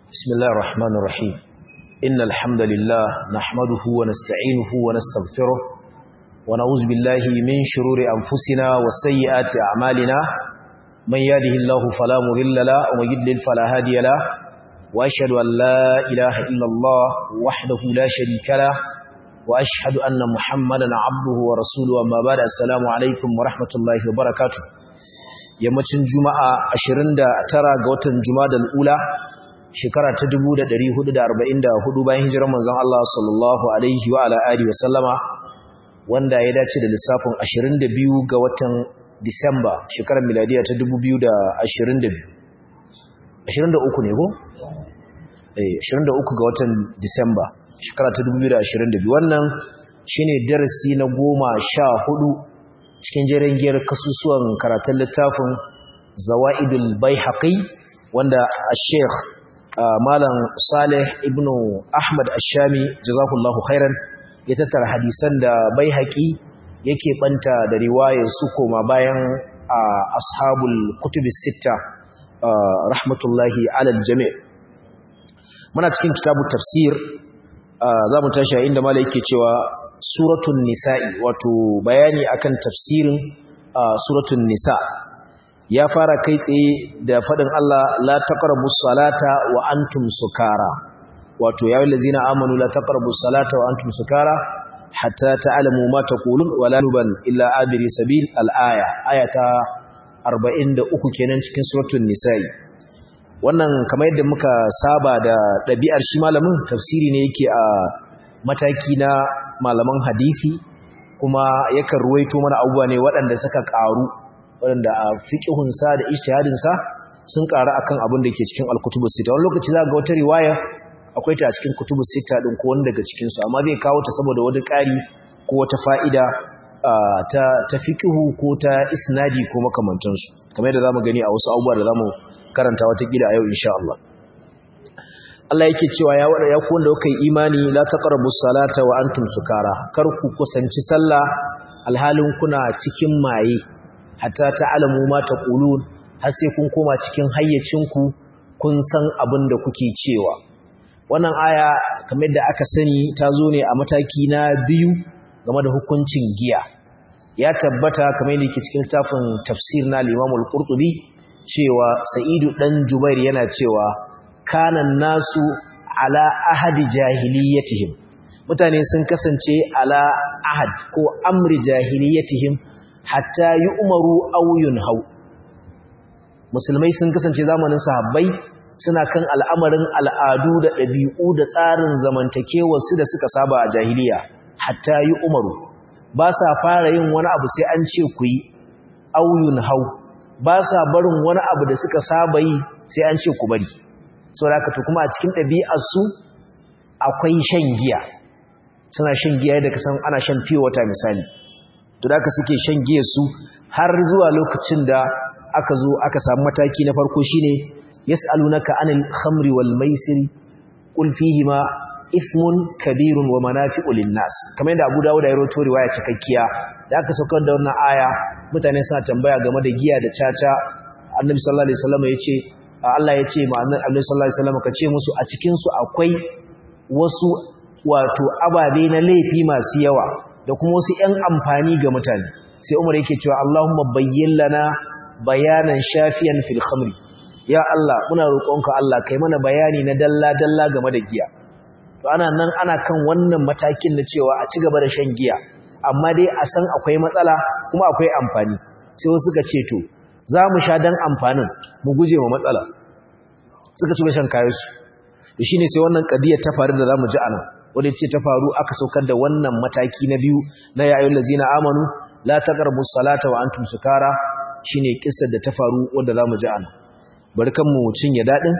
بسم الله الرحمن الرحيم إن الحمد لله نحمده ونستعينه ونستغفره ونعوذ بالله من شرور أنفسنا وسيئات أعمالنا من يهده الله فلا مضل له ومن يضلل فلا هادي له وأشهد أن لا إله إلا الله وحده لا شريك له وأشهد أن محمدا عبده ورسوله أما بعد السلام عليكم ورحمة الله وبركاته yammacin juma'a 29 ga watan jumadal ula shekara ta 1444 bayan hijirar manzon Allah sallallahu alaihi wa ala alihi wa sallama wanda ya dace da lissafin 22 ga watan Disamba shekarar miladiya ta 2022 23 ne ko eh 23 ga watan Disamba shekara ta 2022 wannan shine darasi na 14 cikin jerin giyar kasusuwan karatun littafin zawa'idul baihaqi wanda Sheikh Malam Saleh ibn Ahmad Ashami jazakallahu khairan ya tattara hadisan da baihaqi yake banta da riwayar su koma bayan ashabul kutubis sitta rahmatullahi alal jami' muna cikin kitabu tafsir za mu tashi inda malai yake cewa suratun nisa'i wato bayani akan tafsirin suratun nisa ya fara kai tsaye da faɗin Allah la taqrabus salata wa antum sukara wato ya wallazina amanu la taqrabus salata wa antum sukara hatta ta'lamu ma taqulun wa la nuban illa abiri sabil al-aya ayata 43 kenan cikin suratun nisa'i wannan kamar yadda muka saba da ɗabi'ar shi malamin tafsiri ne yake a mataki na malaman hadisi kuma yakan ruwaito mana abubuwa ne waɗanda suka ƙaru waɗanda a fiƙihunsa da ijtihadinsa sun ƙaru akan abin da ke cikin al-kutubus sita wani lokaci za ga wata riwaya akwai ta a cikin kutubus sita din ko wani daga cikin su amma zai kawo ta saboda wani ƙari ko wata fa'ida ta ta fiqhu ko ta isnadi ko makamantansu kamar yadda zamu gani a wasu abubuwa da zamu karanta wata gida a yau insha Allah Allah yake cewa ya wada ya ku wanda kuka yi imani la taqrabus salata wa antum sukara kar ku kusanci sallah alhalin kuna cikin maye hatta ta'lamu ma taqulun har sai kun koma cikin hayyacinku kun san abin da kuke cewa wannan aya kamar da aka sani ta zo ne a mataki na biyu game da hukuncin giya ya tabbata kamar yadda yake cikin littafin tafsir na Imam al-Qurtubi cewa Sa'idu dan Jubair yana cewa kanan nasu ala ahadi jahiliyatihim mutane sun kasance ala ahad ko amri jahiliyatihim hatta yi umaru auyun hau musulmai sun kasance zamanin sahabbai suna kan al'amarin al'adu da ɗabi'u da tsarin zamantakewarsu da suka saba a jahiliya hatta yi umaru ba sa fara yin wani abu sai an ce ku yi auyun hau ba sa barin wani abu da suka saba yi sai an ce ku bari saboda to kuma a cikin ɗabi'arsu akwai shan giya suna shan giya yadda ka san ana shan fiye wata misali to da suke shan giya su har zuwa lokacin da aka zo aka samu mataki na farko shine yas'alunaka anil khamri wal maisiri qul fihima ismun kabirun wa manafi'u lin-nas kamar yadda Abu Dawud ya rawaito riwaya cikakkiya da aka saukar da wannan aya mutane suna tambaya game da giya da caca Annabi sallallahu alaihi wasallam yace Allah ya ce ma Annabi sallallahu alaihi wasallam ka ce musu a cikin su akwai wasu wato ababe na laifi masu yawa da kuma wasu ƴan amfani ga mutane sai Umar yake cewa Allahumma bayyin lana bayanan shafiyan fil khamri ya Allah muna roƙonka Allah kai mana bayani na dalla dalla game da giya to ana nan ana kan wannan matakin na cewa a ci gaba da shan giya amma dai a san akwai matsala kuma akwai amfani sai wasu suka ce to za mu sha dan amfanin mu guje ma matsala suka ci shan kayansu to shine sai wannan kadiya ta faru da zamu ji anan wanda ce ta faru aka saukar da wannan mataki na biyu na ya ayyul ladzina amanu la taqrabu salata wa antum sukara shine kissar da ta faru wanda zamu ji anan barkan mu cinye dadin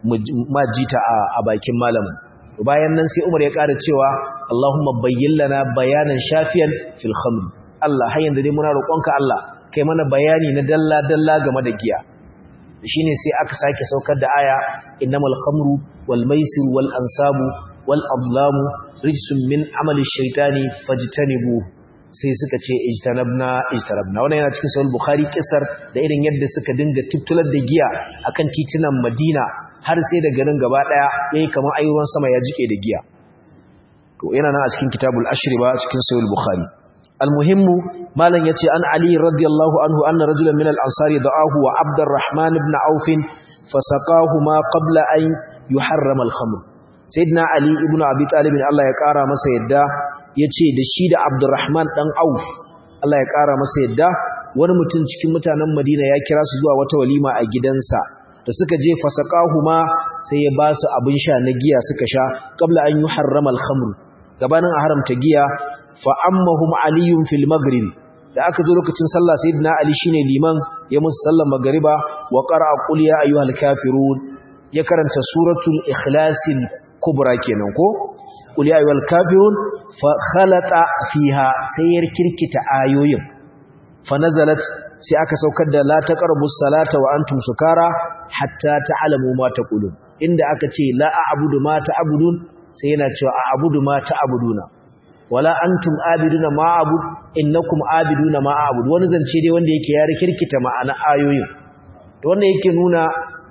ma jita a bakin malamin bayan nan sai Umar ya ƙara cewa Allahumma bayyin lana bayanan shafiyan fil khamr Allah har yanzu dai muna roƙonka Allah kai mana bayani na dalla dalla game da giya shine sai aka sake saukar da aya innamal khamru wal maisir wal ansabu wal adlamu rijsun min amali shaytani fajtanibu sai suka ce ijtanabna ijtanabna wannan yana cikin sahih bukhari kisar da irin yadda suka dinga tuttular da giya akan titunan madina har sai da garin gaba daya yayi kamar ayyuran sama ya jike da giya to yana nan a cikin kitabul ashriba cikin sahih bukhari almuhimmu malam yace an ali radiyallahu anhu anna rajulan min al-ansari da'ahu wa abdurrahman ibn auf fasaqahuma qabla an yuharrama al-khamr sayyidina ali ibn abi talib Allah ya kara masa yadda yace da shi da abdurrahman dan auf Allah ya kara masa yadda wani mutum cikin mutanen Madina ya kira su zuwa wata walima a gidansa da suka je fasaqahuma sai ya ba su abin sha na giya suka sha qabla an yuharrama al-khamr gabanin a haramta giya fa ammahum aliyun fil maghrib da aka zo lokacin sallah sayyidina ali shine liman ya musu sallar magriba wa qara'a qul ya ayyuhal kafirun ya karanta suratul ikhlasil kubra kenan ko qul ya ayyuhal kafirun fa khalata fiha sayar kirkita ayoyin fa nazalat sai aka saukar da la taqrabus salata wa antum sukara hatta ta'lamu ma taqulun inda aka ce la a'budu ma ta'budun sai yana cewa a'budu ma ta'buduna wala antum abiduna ma a'bud innakum abiduna ma a'bud wani zance dai wanda yake ya rikirkita ma'ana ayoyin to wanda yake nuna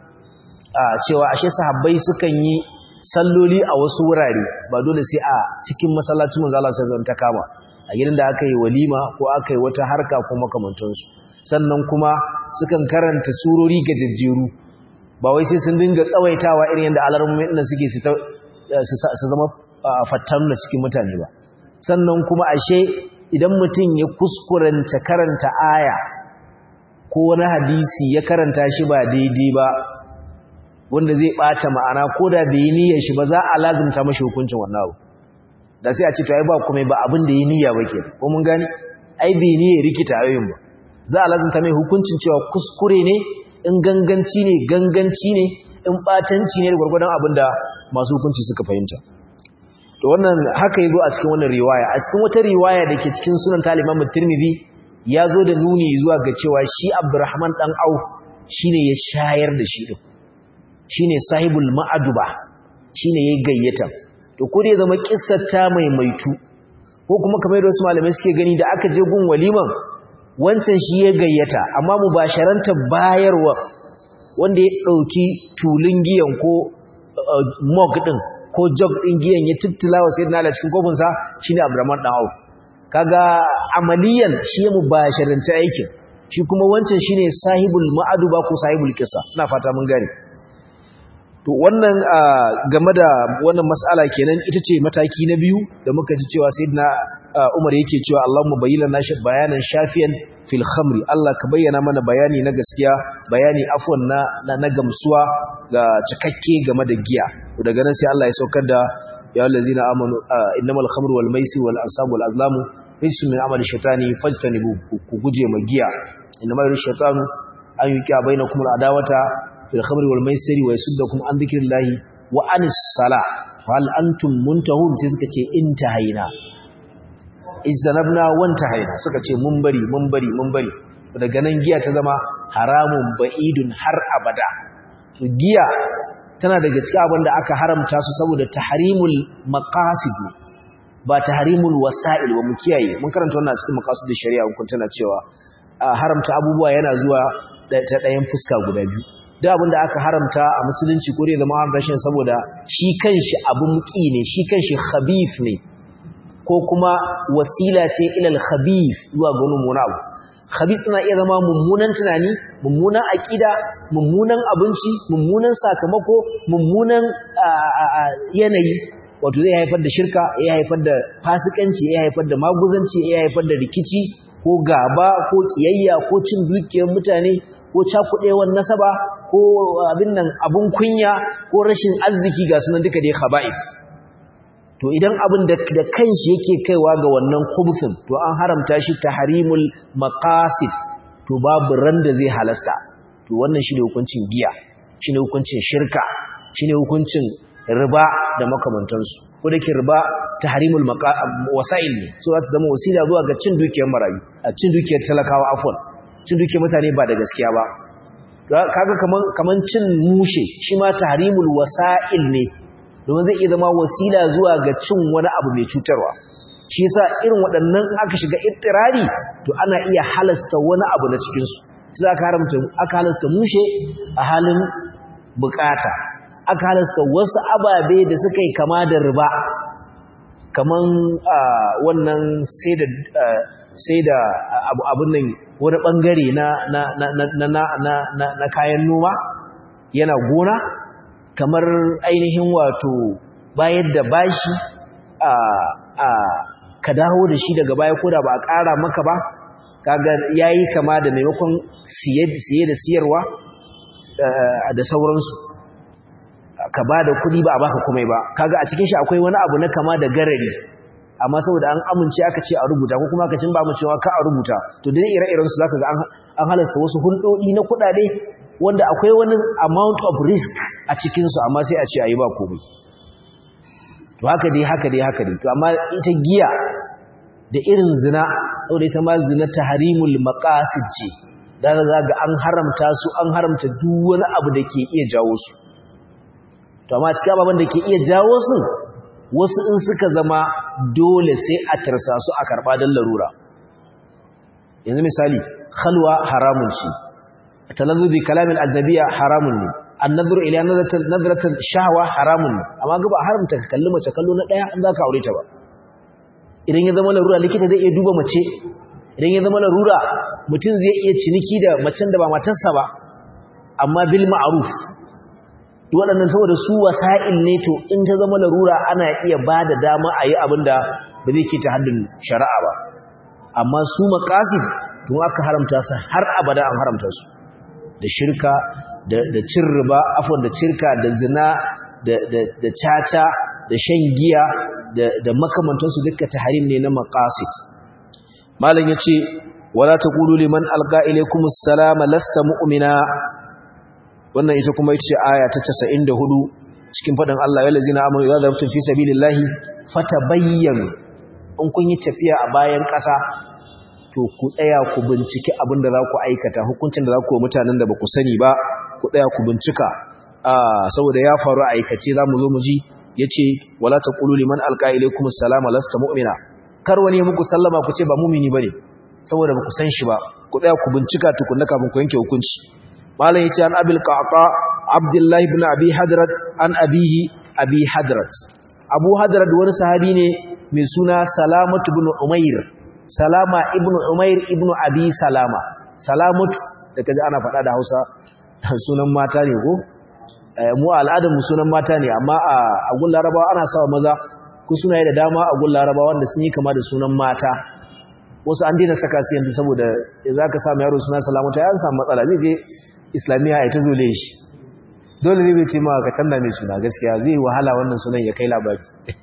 cewa ashe sahabbai sukan yi salloli a wasu wurare ba dole sai a cikin masallacin manzo Allah sai ta kama a gidan da aka yi walima ko aka yi wata harka ko makamantansu sannan kuma sukan karanta surori gajejjeru ba wai sai sun dinga tsawaitawa irin yadda alarmomin nan suke su zama fattan da cikin mutane ba sannan kuma ashe idan mutum ya kuskuranta karanta aya ko wani hadisi ya karanta shi ba daidai ba wanda zai bata ma'ana ko da bai yi niyyar shi ba za a lazimta mashi hukuncin wannan abu da sai a ce to ai ba kuma ba abin da yi niyya ba ke ko mun gani ai bai niyyar rikita ayoyin ba za a lazimta mai hukuncin cewa kuskure ne in ganganci ne ganganci ne in batanci ne da gwargwadon abin da masu hukunci suka fahimta to wannan haka yazo a cikin wannan riwaya a cikin wata riwaya da ke cikin sunan ta Imam Tirmidhi ya zo da nuni zuwa ga cewa shi Abdurrahman dan Auf shine ya shayar da shi din shine sahibul ma'aduba shine yayi gayyata to ko dai zama kissar ta mai maitu ko kuma kamar da wasu malamai suke gani da aka je gun waliman wancan shi ya gayyata amma mubasharanta bayarwa wanda ya dauki tulun giyan ko mug din ko jog din giyan ya tuttula wa sayyidina Ali cikin kofin sa shine Abdurrahman dan Auf kaga amaliyan shi ya mubasharanta aikin shi kuma wancan shine sahibul ma'aduba ko sahibul qissa ina fata mun gane to wannan game da wannan mas'ala kenan ita ce mataki na biyu da muka ji cewa sayyidina Umar yake cewa Allahumma bayyana nashi bayanan shafiyan fil khamri Allah ka bayyana mana bayani na gaskiya bayani afwan na na gamsuwa ga cikakke game da giya to daga nan sai Allah ya saukar da ya allazina amanu innamal khamru wal maisir wal ansab wal azlamu rijsun min amali shaytani fajtanibu ku guje ma giya innamal shaytanu an yuqiya bainakum al adawata fil khamri wal maisiri wa yasuddakum an dhikrillahi wa anis sala fa hal antum muntahun sai suka ce intahaina izanabna wantahaina suka ce mun bari mun bari mun bari daga nan giya ta zama haramun ba'idun har abada to giya tana daga cikin abin da aka haramta su saboda tahrimul maqasid ba tahrimul wasa'il wa mu kiyaye mun karanta wannan cikin maqasid shari'a kun tana cewa haramta abubuwa yana zuwa ta ɗayan fuska guda biyu da abinda aka haramta a musulunci ko dai zama haramta shi saboda shi kanshi abun ki ne shi kanshi khabith ne ko kuma wasila ce ilal khabith zuwa ga wani abu khabith na iya zama mummunan tunani mummunan aqida mummunan abinci mummunan sakamako mummunan yanayi wato zai haifar da shirka ya haifar da fasikanci ya haifar da maguzanci ya haifar da rikici ko gaba ko kiyayya ko cin dukiyar mutane ko cakuɗewar nasaba ko abin nan abun kunya ko rashin arziki ga sunan duka dai khaba'is to idan abin da da kanshi yake kaiwa ga wannan khubuthin to an haramta shi tahrimul maqasid to babu ran da zai halasta to wannan shine hukuncin giya shine hukuncin shirka shine hukuncin riba da makamantansu ko dake riba tahrimul wasa'il ne so za ta zama wasila zuwa ga cin dukiyar marayu a cin dukiyar talakawa afwan cin dukiyar mutane ba da gaskiya ba kaga kaman kaman cin mushe shi ma tahrimul wasa'il ne domin zai iya zama wasila zuwa ga cin wani abu mai cutarwa shi yasa irin waɗannan aka shiga ittirari to ana iya halasta wani abu na cikin su sai aka haramta aka halasta mushe a halin bukata aka halasta wasu ababe da suka yi kama da riba kaman wannan sai da sai da abun nan wani bangare na na na na na na na kayan noma yana gona kamar ainihin wato bayar da bashi a a ka dawo da shi daga baya koda ba a ƙara maka ba kaga yayi kama da maimakon siye siye da siyarwa da sauransu ka ba da kuɗi ba a baka komai ba kaga a cikin shi akwai wani abu na kama da garari amma saboda an amince aka ce a rubuta ko kuma aka cin ba mu cewa ka a rubuta to dai ire-iren su zaka ga an halasta wasu hulɗoɗi na kuɗaɗe wanda akwai wani amount of risk a cikin su amma sai a ce ayi ba komai to haka dai haka dai haka dai to amma ita giya da irin zina saboda ita ma zina tahrimul maqasid ce da ga an haramta su an haramta duk wani abu da ke iya jawo su to amma cikin ababen da ke iya jawo su wasu in suka zama dole sai a tarsa su a karɓa don larura yanzu misali khalwa haramun ce talazzu bi kalamin ajnabiya haramun ne annadhuru ila nadratin shahwa haramun ne amma ga ba haramta ka kalli mace kallo na daya in zaka aure ta ba idan ya zama larura likita zai iya duba mace idan ya zama larura mutum zai iya ciniki da macen da ba matarsa ba amma bil ma'ruf waɗannan saboda su wasa'il ne to in ta zama larura ana iya ba da dama a yi abin da ba zai ke ta haddin shari'a ba amma su maƙasid tun aka haramta su har abada an haramta su da shirka da cin riba afon da cirka da zina da caca da shan giya da makamantansu duka ta harim ne na maƙasid malam ya ce wala ta ƙulu liman alƙa ilaikumus salama lasta mu'mina wannan ita kuma ita ce aya ta 94 cikin faɗin Allah ya lazina amanu idza darabtum fi sabilillahi fatabayyanu in kun yi tafiya a bayan ƙasa to ku tsaya ku binciki abin da za ku aikata hukuncin da za ku mutanen da ba ku sani ba ku tsaya ku bincika saboda ya faru a aikace za mu zo mu ji ya ce wala ta ƙulu liman alƙa ilaikum salama lasta mu'mina kar wani muku sallama ku ce ba mumini ba ne saboda ba ku san shi ba ku tsaya ku bincika tukunna kafin ku yanke hukunci malam yace an abil qaqa abdullahi ibn abi hadrat an abihi abi hadrat abu hadrat wani sahabi ne mai suna salamatu ibn umair salama ibn umair ibn abi salama salamatu da kaji ana faɗa da Hausa sunan mata ne ko mu al'adar mu sunan mata ne amma a gun larabawa ana sawa maza ku sunaye da dama a gun larabawa wanda sun yi kama da sunan mata wasu an daina saka su yanzu saboda za ka samu yaro suna salamatu ya samu matsala zai je islamiyya ya ta zole shi dole ne bai ce ma ka canza mai suna gaskiya zai wahala wannan sunan ya kai labari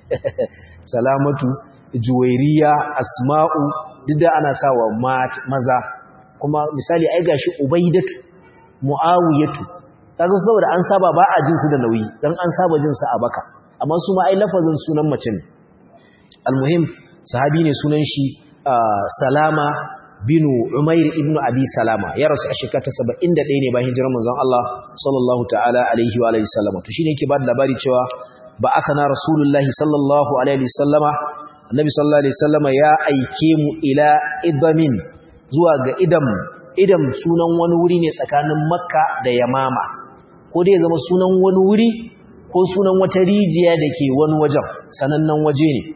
salamatu juwairiya asma'u duk da ana sawa maza kuma misali ai gashi ubaidatu muawiyatu kaga saboda an saba ba a jin su da nauyi dan an saba jin su a baka amma su ma ai lafazin sunan mace ne almuhim sahabi ne sunan shi salama binu Umair ibn Abi Salama ya rasu a shekara ta 71 ne bayan hijirar manzon Allah sallallahu ta'ala alaihi wa alihi sallama to shine yake ba da labari cewa ba aka na rasulullahi sallallahu alaihi sallama annabi sallallahu alaihi sallama ya aike mu ila idamin zuwa ga idam idam sunan wani wuri ne tsakanin Makka da Yamama ko dai zama sunan wani wuri ko sunan wata rijiya da ke wani wajen sanannen waje ne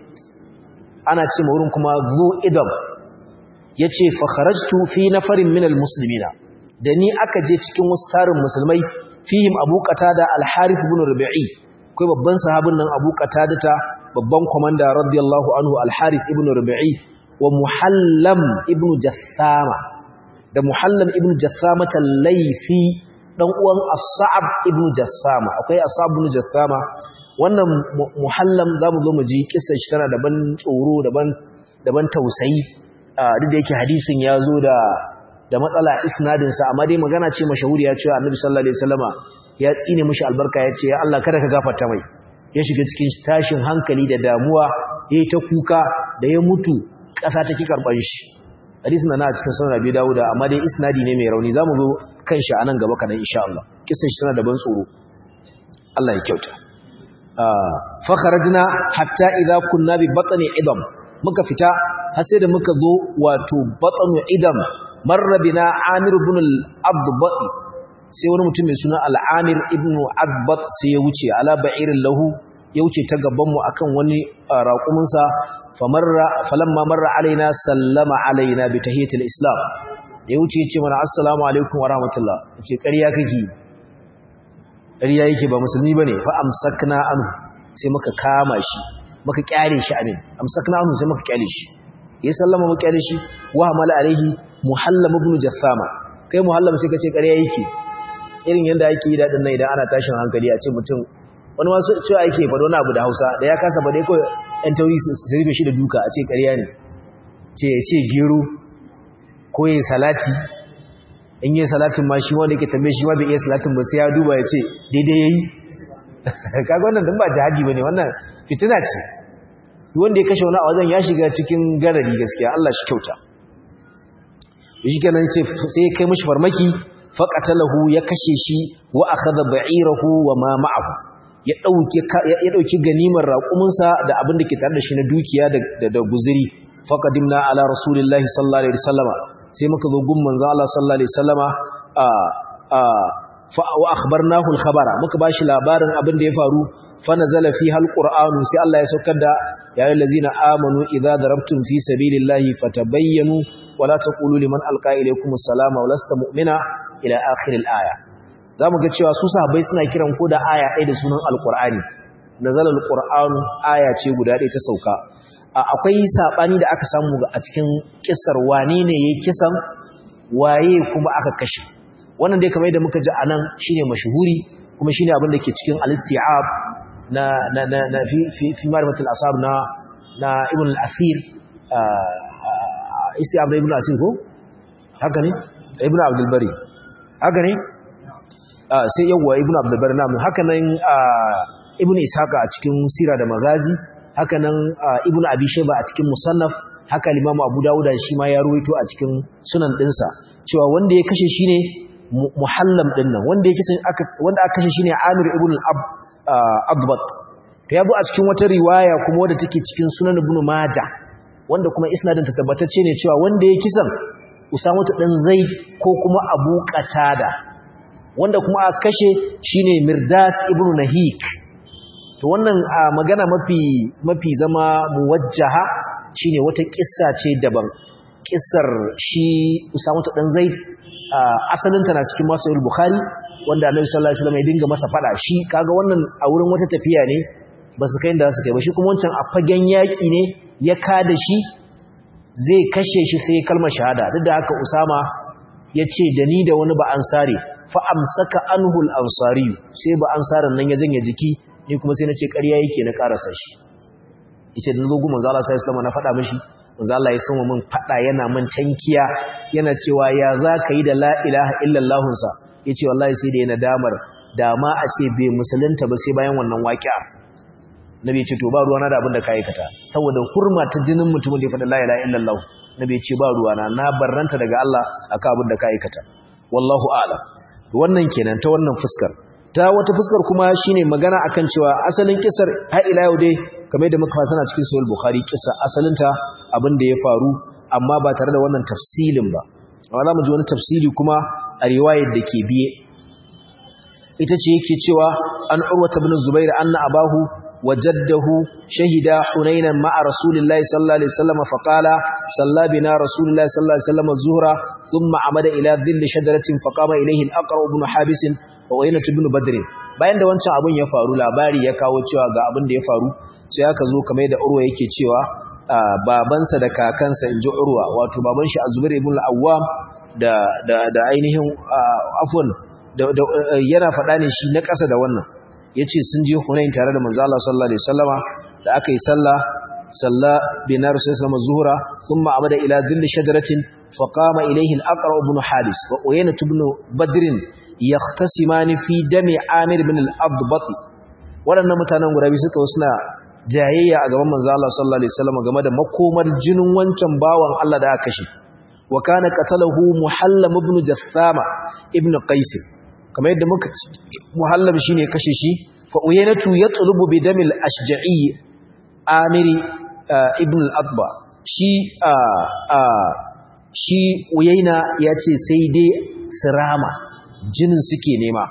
ana ce ma wurin kuma zu idam ya ce fakharajtu fi nafarin minal muslimina da ni aka je cikin wasu tarin musulmai fihim abu qatada al-harith ibn rubi'i kai babban sahabin nan abu qatada ta babban komanda radiyallahu anhu al-harith ibn rubi'i wa muhallam ibn jassama da muhallam ibn jassama al-laythi dan uwan as-sa'ab ibn jassama akwai as-sa'ab ibn jassama wannan muhallam zamu zo mu ji kissa shi tana daban tsoro daban daban tausayi duk da yake hadisin ya zo da da matsala isnadinsa amma dai magana ce mashahuriya cewa annabi sallallahu alaihi wasallama ya tsine mishi albarka ya ce ya Allah kada ka gafarta mai ya shiga cikin tashin hankali da damuwa yayi ta kuka da ya mutu ƙasa take karban shi hadisin na a cikin sunan Abi Dawud amma dai isnadi ne mai rauni zamu zo kan shi anan gaba kana insha Allah kisan shi tana da ban tsoro Allah ya kyauta fa kharajna hatta idza kunna bi batni idam muka fita har sai da muka zo wato batnu idam marra bina amir ibn al-abdi sai wani mutum mai suna al'amir ibn adbat sai ya wuce ala ba'irin lahu ya wuce ta gabanmu akan wani raƙuminsa falamma marra alaina sallama alaina bi tahiyatul islam ya wuce ya ce mana assalamu alaikum wa rahmatullah ya ce ƙarya kake ƙarya yake ba musulmi ba ne fa amsakna anu sai muka kama shi muka kyale shi amin amsakna anu sai muka kyale shi ya sallama muka kyale shi wa hamala alaihi muhallam ibn jassama kai muhallam sai kace ƙarya yake irin yanda ake yi dadin nan idan ana tashin hankali a ce mutum wani wasu cewa yake faɗo wani abu da Hausa da ya kasa ba dai kawai ɗan tauri su rufe shi da duka a ce ƙarya ne ce ya ce gero ko yin salati in yi salatin ma shi wanda yake tambaye shi ma bai iya salatin ba sai ya duba ya ce daidai yayi kaga wannan dan ba jihadi bane wannan fitina ce wanda ya kashe wani a wajen ya shiga cikin garari gaskiya Allah shi kyauta shi kenan ce sai ya kai mishi farmaki faqatalahu ya kashe shi wa akhadha ba'irahu wa ma ma'ahu ya dauki ya dauki ganimar raƙuminsa da abin da ke tare da shi na dukiya da da guzuri faqadimna ala rasulillahi sallallahu alaihi wasallama sai muka zo gun manzo Allah sallallahu alaihi wasallama a a fa wa akhbarnahu al-khabara muka bashi labarin abin da ya faru fa nazala fiha al-qur'anu sai Allah ya saukar da ya ayyuhallazina amanu idza darabtum fi sabilillahi fatabayyanu wa la taqulu liman alqa ilaykum as-salama wa lasta mu'mina ila akhir al-aya zamu ga cewa su sahabbai suna kiran ko da aya ɗaya da sunan al-qur'ani nazala al-qur'anu aya ce guda ɗaya ta sauka akwai sabani da aka samu a cikin kissar wane ne yayin kisan waye kuma aka kashe wannan dai kamar yadda muka ji anan shine mashhuri kuma shine abin da ke cikin al-isti'ab na na na, na fi fi fi ma'rifatul asab na na ibn al-asir isti'ab da ibn al-asir ko haka ne ibn abdul bari haka ne sai yawa ibn abdul bari namu haka nan ibn ishaqa a cikin sira da magazi haka nan ibn abi shayba a cikin musannaf haka limamu abu dawuda shi ma ya ruwaito a cikin sunan dinsa cewa wanda ya kashe shine muhallam din nan wanda ya kashe aka wanda aka kashe shine amir ibn al-abbat to yabo a cikin wata riwaya kuma wadda take cikin sunan ibn majah wanda kuma isnadin ta tabbatacce ne cewa wanda ya kisan usama dan zaid ko kuma abu qatada wanda kuma aka kashe shine mirdas ibn nahik to wannan magana mafi mafi zama muwajjaha shine wata kissa ce daban kissar shi Usama dan Zaid asalin ta na cikin Sahih Bukhari wanda Annabi sallallahu alaihi wasallam ya dinga masa fada shi kaga wannan a wurin wata tafiya ne ba su kai inda su kai ba shi kuma wancan a fagen yaki ne ya kada shi zai kashe shi sai kalmar shahada duk da haka Usama ya ce da ni da wani ba ansari fa amsaka anhul ansari sai ba ansarin nan ya janye jiki ni kuma sai na ce ƙarya yake na ƙarasa shi yace da zogu manzo Allah sallallahu alaihi na faɗa mishi manzo Allah ya sama min faɗa yana min tankiya yana cewa ya zaka yi da la ilaha illallah sa yace wallahi sai da yana damar da ma a ce bai musulunta ba sai bayan wannan waƙi'a nabi ya ce to ba ruwana da abin da ka aikata saboda hurma ta jinin mutumin da ya faɗa la ilaha illallah nabi ya ce ba ruwana na barranta daga Allah akan abin da ka aikata wallahu a'lam wannan kenan ta wannan fuskar ta wata fuskar kuma shine magana akan cewa asalin kisar har ila yau dai kamar da muka fata cikin sahih bukhari kisa asalinta abin da ya faru amma ba tare da wannan tafsilin ba amma za mu ji wani tafsili kuma a riwayar da ke biye ita ce yake cewa an urwata ibn zubair anna abahu wajaddahu shahida hunainan ma'a rasulillahi sallallahu alaihi wasallam fa qala salla bina rasulillahi sallallahu alaihi wasallam az-zuhra thumma amada ila dhilli shajaratin fa qama ilayhi al-aqra ibn habis wa waynat ibn badr bayan da wancan abun ya faru labari ya kawo cewa ga abin da ya faru sai aka zo kamar da urwa yake cewa babansa da kakansa inji urwa wato baban shi az-zubair ibn al-awwam da da da ainihin afwan yana faɗa ne shi na ƙasa da wannan yace sun je Hunain tare da manzo Allah sallallahu alaihi wasallama da aka yi sallah salla bina rasulullah zuhra thumma amada ila dhilli shajaratin faqama ilayhi al-aqra ibn hadis wa uyayna ibn badr yahtasimani fi dami amir ibn al-adbat waɗannan mutanen guda biyu suka suna jayayya a gaban manzo Allah sallallahu alaihi wasallama game da makomar jinin wancan bawan Allah da aka kashe wa kana qatalahu muhallam ibn jassama ibn qais kamar yadda muka muhallam shine kashe shi fa uyaynatu yatlubu bi damil ashja'i amiri ibn al-adba shi shi uyayna yace sai dai sirama jinin suke nema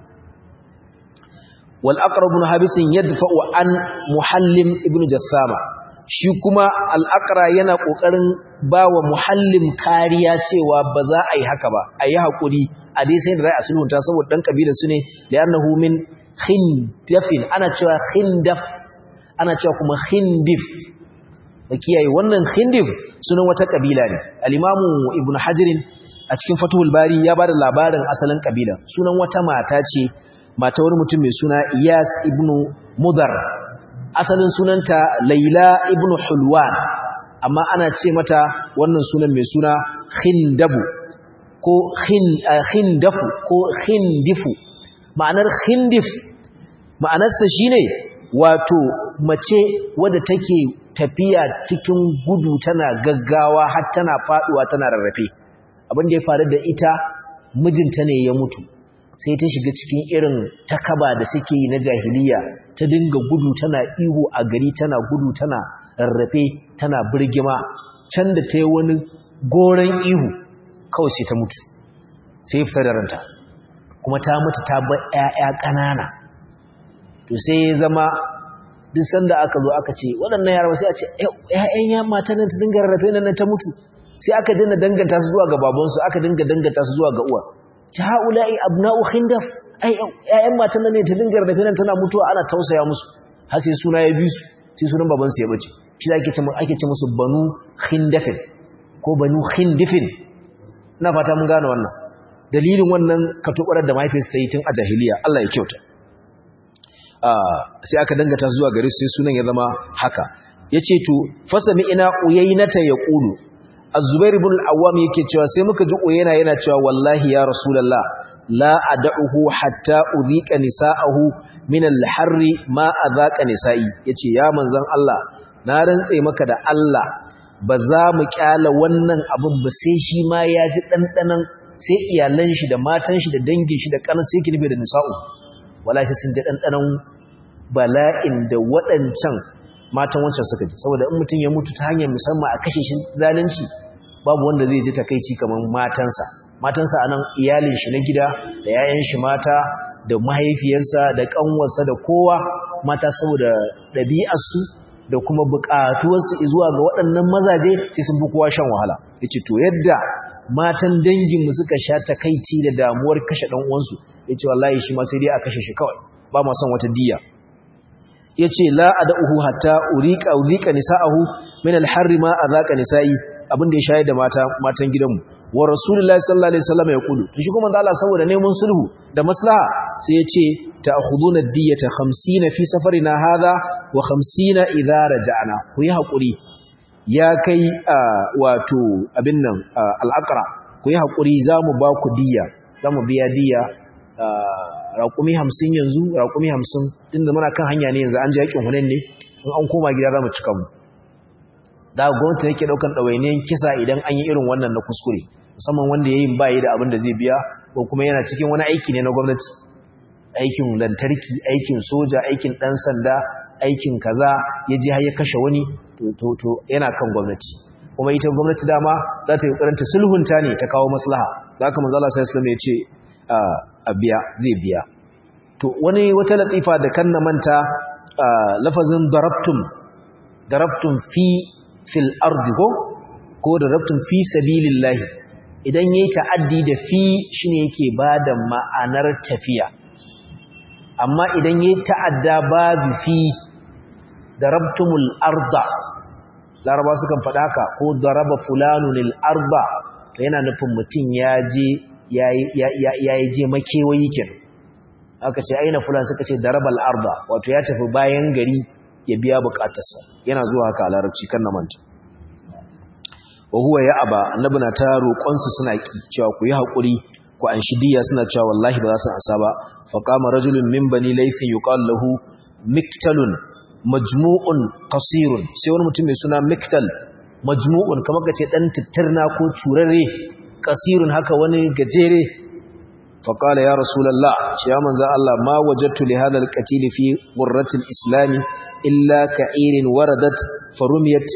wal aqrab ibn habis yadfa'u an muhallim ibn jassama shi kuma al aqra yana kokarin bawa muhallim kariya cewa ba za a yi haka ba a yi hakuri a dai sai da rai a sulhunta saboda dan kabila su ne li'annahu min khindafin ana cewa khindaf ana cewa kuma khindif da kiyaye wannan khindif sunan wata kabila ne al-imamu ibn hajirin a cikin fatuhul bari ya bada labarin asalin kabila sunan wata mata ce mata wani mutum mai suna iyas ibn mudar asalin sunanta laila ibn hulwan amma ana ce mata wannan sunan mai suna khindabu ko khindafu ko khindifu ma'anar khindif ma'anarsa shine wato mace wadda take tafiya cikin gudu tana gaggawa har tana faduwa tana rarrafe abin da ya faru da ita mijinta ne ya mutu sai ta shiga cikin irin takaba da suke yi na jahiliya ta dinga gudu tana ihu a gari tana gudu tana rarrafe tana birgima can da ta yi wani goron ihu kawai sai ta mutu sai fita da ranta kuma ta mutu ta bar 'ya'ya ƙanana to sai ya zama duk sanda aka zo aka ce waɗannan yara sai a ce ƴaƴan ya mata nan ta dinga rarrafe nan ta mutu sai aka dinga danganta su zuwa ga babansu aka dinga danganta su zuwa ga uwa ta haula'i abna'u khindaf ai ƴaƴan matan nan ne ta dinga rarrafe nan tana mutuwa ana tausaya musu har sai suna ya bi su sai sunan babansu ya bace shi ake ce ake ce musu banu khindafin ko banu khindifin ina fata mun gane wannan dalilin wannan katubarar da mahaifiyarsa ta yi tun a jahiliya Allah ya kyauta sai aka dangata zuwa gare sai sunan ya zama haka yace to fasami ina uyaynata yaqulu az-zubair ibn al-awwam yake cewa sai muka ji uyayna yana cewa wallahi ya rasulullah la ad'uhu hatta udhika nisa'ahu min al-harri ma adhaqa nisa'i yace ya manzon Allah na rantse maka da Allah ba za mu kyala wannan abin ba sai shi ma ya ji dandanan sai iyalan shi da matan shi da dangin shi da kanan sai ki nufi da nisa'u wala sai sun ji ɗanɗanon bala'in da waɗancan matan wancan suka ji saboda in mutum ya mutu ta hanyar musamman a kashe shi zalunci babu wanda zai ji takaici kamar matansa matansa anan iyalin shi na gida da yayan shi mata da mahaifiyarsa da ƙanwarsa da kowa mata saboda ɗabi'arsu da kuma buƙatuwarsu zuwa ga waɗannan mazaje sai sun fi kowa shan wahala yace to yadda matan danginmu suka sha takaici da damuwar kashe ɗan uwansu ya ce wallahi shi ma sai dai a kashe shi kawai ba ma son wata diya ya ce la a da'uhu hatta urika urika nisa'ahu min alharri ma azaka nisa'i abin da ya shayar da mata matan gidanmu wa rasulullahi sallallahu alaihi wasallam ya kudu to shi kuma Allah saboda neman sulhu da maslaha sai ya ce ta'khuduna diyata 50 fi safarina hadha wa 50 idza raja'na ku yi hakuri ya kai wato abin nan al'aqra ku yi hakuri zamu ba ku diya zamu biya diya raƙumi hamsin yanzu raƙumi hamsin tun da muna kan hanya ne yanzu an ji yakin hunen ne in an koma gida za mu cika mu da gwamnati yake ɗaukan ɗawainiyan kisa idan an yi irin wannan na kuskure musamman wanda ya yi bayi da abin da zai biya ko kuma yana cikin wani aiki ne na gwamnati aikin lantarki aikin soja aikin ɗan sanda aikin kaza ya je har ya kashe wani to yana kan gwamnati kuma ita gwamnati dama za ta yi karanta sulhunta ne ta kawo maslaha za ka manzala sai islam ya ce a biya zai biya to wani wata latifa da kan na manta lafazin darabtum darabtum fi fil ardi ko ko darabtum fi sabilillahi idan yayi ta'addi da fi shine yake bada ma'anar tafiya amma idan yayi ta'adda babu fi darabtumul arda laraba sukan faɗa haka ko daraba fulanunil arda to yana nufin mutum ya je ya yi je makewayi ken aka ce aina fulan suka ce darabal arda wato ya tafi bayan gari ya biya bukatarsa yana zuwa haka a larabci kan na manta wa huwa ya aba annabi na ta roƙonsu suna ki cewa ku yi haƙuri ku an shidiya suna cewa wallahi ba za su asa ba fa qama rajulun min bani laythin yuqal lahu miktalun majmu'un qasirun sai wani mutum mai suna miktal majmu'un kamar kace dan tittirna ko curare qasirun haka wani gajere fa qala ya rasulullah shi ya manzo Allah ma wajadtu li hadha al-qatil fi qurratil islam illa ka'irin waradat farumiyat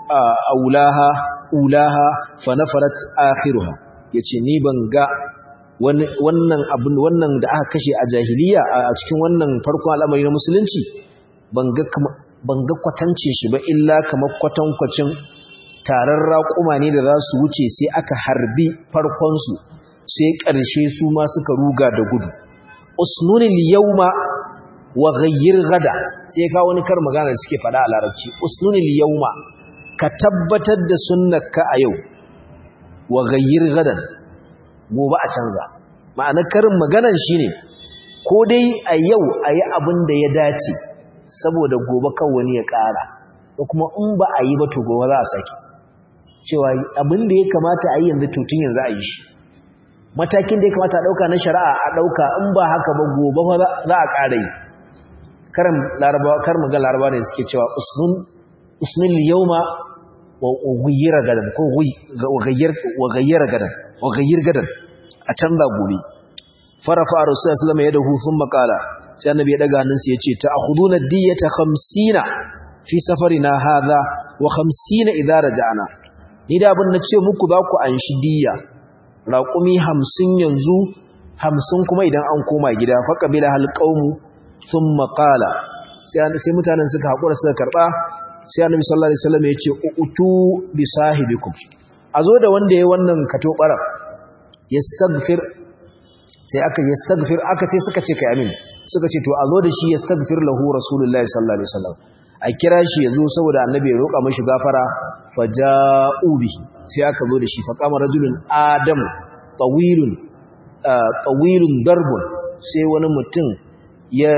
aulaha ulaha fa nafarat akhiruha yace ni ban ga wannan abin wannan da aka kashe a jahiliya a cikin wannan farkon al'amari na musulunci ban ga kwatancin shi ba illa kamar kwatankwacin taron raƙuma ne da za su wuce sai aka harbi farkonsu sai ƙarshe su ma suka ruga da gudu usnunil yauma wa ghayyir gada sai ka wani kar magana da suke faɗa a larabci usnunil yauma ka tabbatar da sunnarka a yau wa ghayyir gadan gobe a canza ma'anar karin maganar shine ko dai a yau a yi abin da ya dace saboda gobe kan wani ya ƙara ko kuma in ba a yi ba to gobe za a sake cewa abin da ya kamata a yi yanzu tutun yanzu a yi shi matakin da ya kamata a ɗauka na shari'a a ɗauka in ba haka ba gobe ba za a ƙara yi karin larabawa kar mu ga larabawa ne suke cewa usnun usnul yawma wa ghayyira gadan ko wa ghayyir wa ghayyira gadan wa ghayyir gadan a canza gobe farafa rasulullahi sallallahu alaihi wasallam yadahu thumma qala sai annabi ya daga hannunsa yace ta'khuduna diyata 50 fi safarina hadha wa 50 idza raja'na ni da abin na ce muku za ku anshi diya raƙumi 50 yanzu 50 kuma idan an koma gida fa qabila hal qaumu thumma qala sai sai mutanen suka hakura suka karba sai annabi sallallahu alaihi wasallam yace utu bi sahibikum azo da wanda yayi wannan kato bara yastaghfir sai aka yastaghfir aka sai suka ce kai amin suka ce to azo da shi yastaghfir lahu rasulullahi sallallahu alaihi wasallam a kira shi yazo saboda annabi ya roƙa mashi gafara faja'u bihi sai aka zo da shi fa qama rajulun adam tawilun tawilun darbun sai wani mutum ya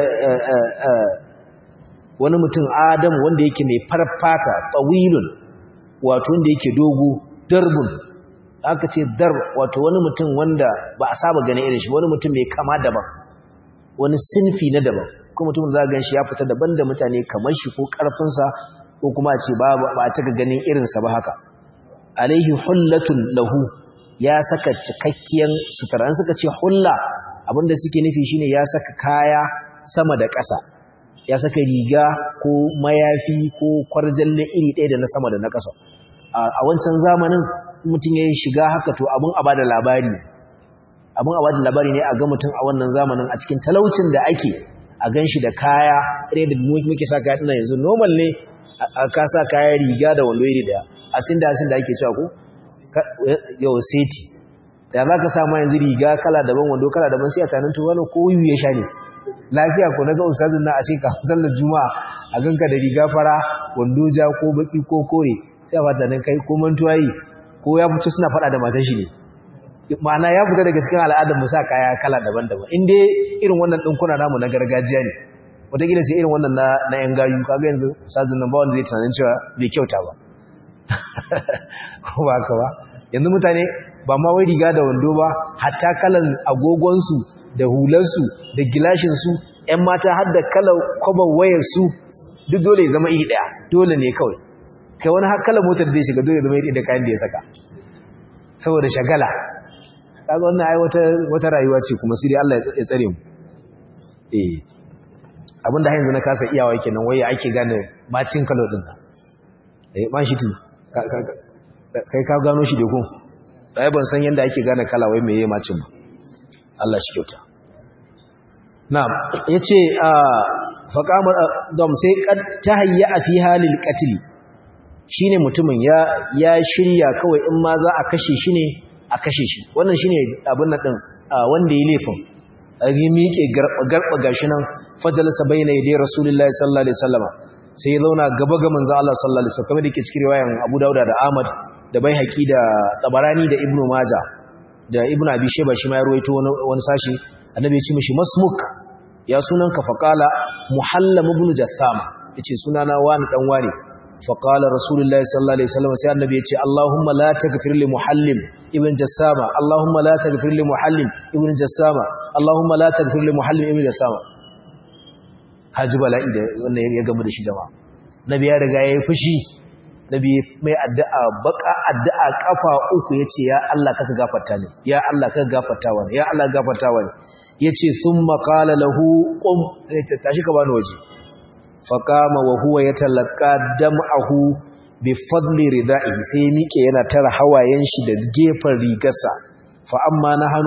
wani mutum adam wanda yake mai farfata tawilun wato wanda yake dogo darbun aka ce dar wato wani mutum wanda ba a saba gane irin shi wani mutum mai kama daban wani sinfi na daban kuma mutum za gan shi ya fita daban da mutane kamar shi ko karfinsa ko kuma a ce ba a cika ganin irinsa ba haka alaihi hullatun lahu ya saka cikakkiyar sutura an suka ce hulla abinda suke nufi shine ya saka kaya sama da ƙasa ya saka riga ko mayafi ko kwarjalle iri ɗaya da na sama da na ƙasa a wancan zamanin mutum ya shiga haka to abin a bada labari abin a bada labari ne a ga mutum a wannan zamanin a cikin talaucin da ake a gan shi da kaya ɗaya da muke sa kaya ɗina yanzu normal ne a ka sa kaya riga da wando iri ɗaya asin da asin da ake cewa ko yau seti da za ka sa ma yanzu riga kala daban wando kala daban sai a tanin to wani ko wuyu ya sha ne lafiya ko na ga ustazin na a ce kafin sallar juma'a a ganka da riga fara wando ja ko baki ko kore sai a fata nan kai ko mantuwa yi ko ya fito suna faɗa da matan shi ne ma'ana ya fita daga cikin al'adar mu sa kaya kala daban-daban in dai irin wannan ɗinkuna namu na gargajiya ne wataƙila sai irin wannan na yan gayu kaga yanzu ustazin nan ba wanda zai tunanin cewa bai kyauta ba ko ba ka ba yanzu mutane ba ma wai riga da wando ba hatta kalan agogonsu da hularsu da gilashinsu ‘yan mata har da kalar kwabar wayarsu duk dole zama iri ɗaya dole ne kawai kai wani har kalar motar da ya shiga dole zama iri da kayan da ya saka saboda shagala kaga wannan ai wata rayuwa ce kuma sai dai Allah ya tsare mu eh abinda har yanzu na kasa iyawa kenan waye ake gane bacin kalo din nan eh ban shi tun kai ka gano shi da ko dai ban san yanda ake gane kala wai meye macin ba Allah shi kyauta na'am yace faqamar dam sai kad tahayya fi halil qatl shine mutumin ya ya shirya kawai in ma za a kashe shi ne a kashe shi wannan shine abin nan din wanda ya laifin yi miƙe garba gashi nan fajalasa bayna yadai rasulullahi sallallahu alaihi wasallam sai ya zauna gaba ga manzo Allah sallallahu alaihi wasallam kamar dake cikin riwayan Abu Dawud da Ahmad da Baihaqi da Tabarani da Ibn Majah da Ibn Abi Shayba shi ma ya ruwaito wani sashi annabi ya ce mishi masmuk ya sunanka faqala Muhallam ibn Jassam yace sunana wani dan wani faqala rasulullahi sallallahu alaihi wasallam sai annabi ya ce Allahumma la taghfir li Muhallim ibn Jassama Allahumma la taghfir li Muhallim ibn Jassama Allahumma la taghfir li Muhallim ibn Jassama haji bala'i da wannan ya gamu da shi jama'a nabi ya riga yayi fushi nabi mai addu'a baka addu'a kafa uku yace ya Allah kaka gafarta ni ya Allah kaka gafarta wani ya Allah gafarta wani yace thumma qala lahu qum sai ta tashi ka bani waje faqama wa huwa yatalaqqa dam'ahu bi fadli rida'ihi sai miƙe yana tara hawayen shi da gefen rigarsa fa amma nahanu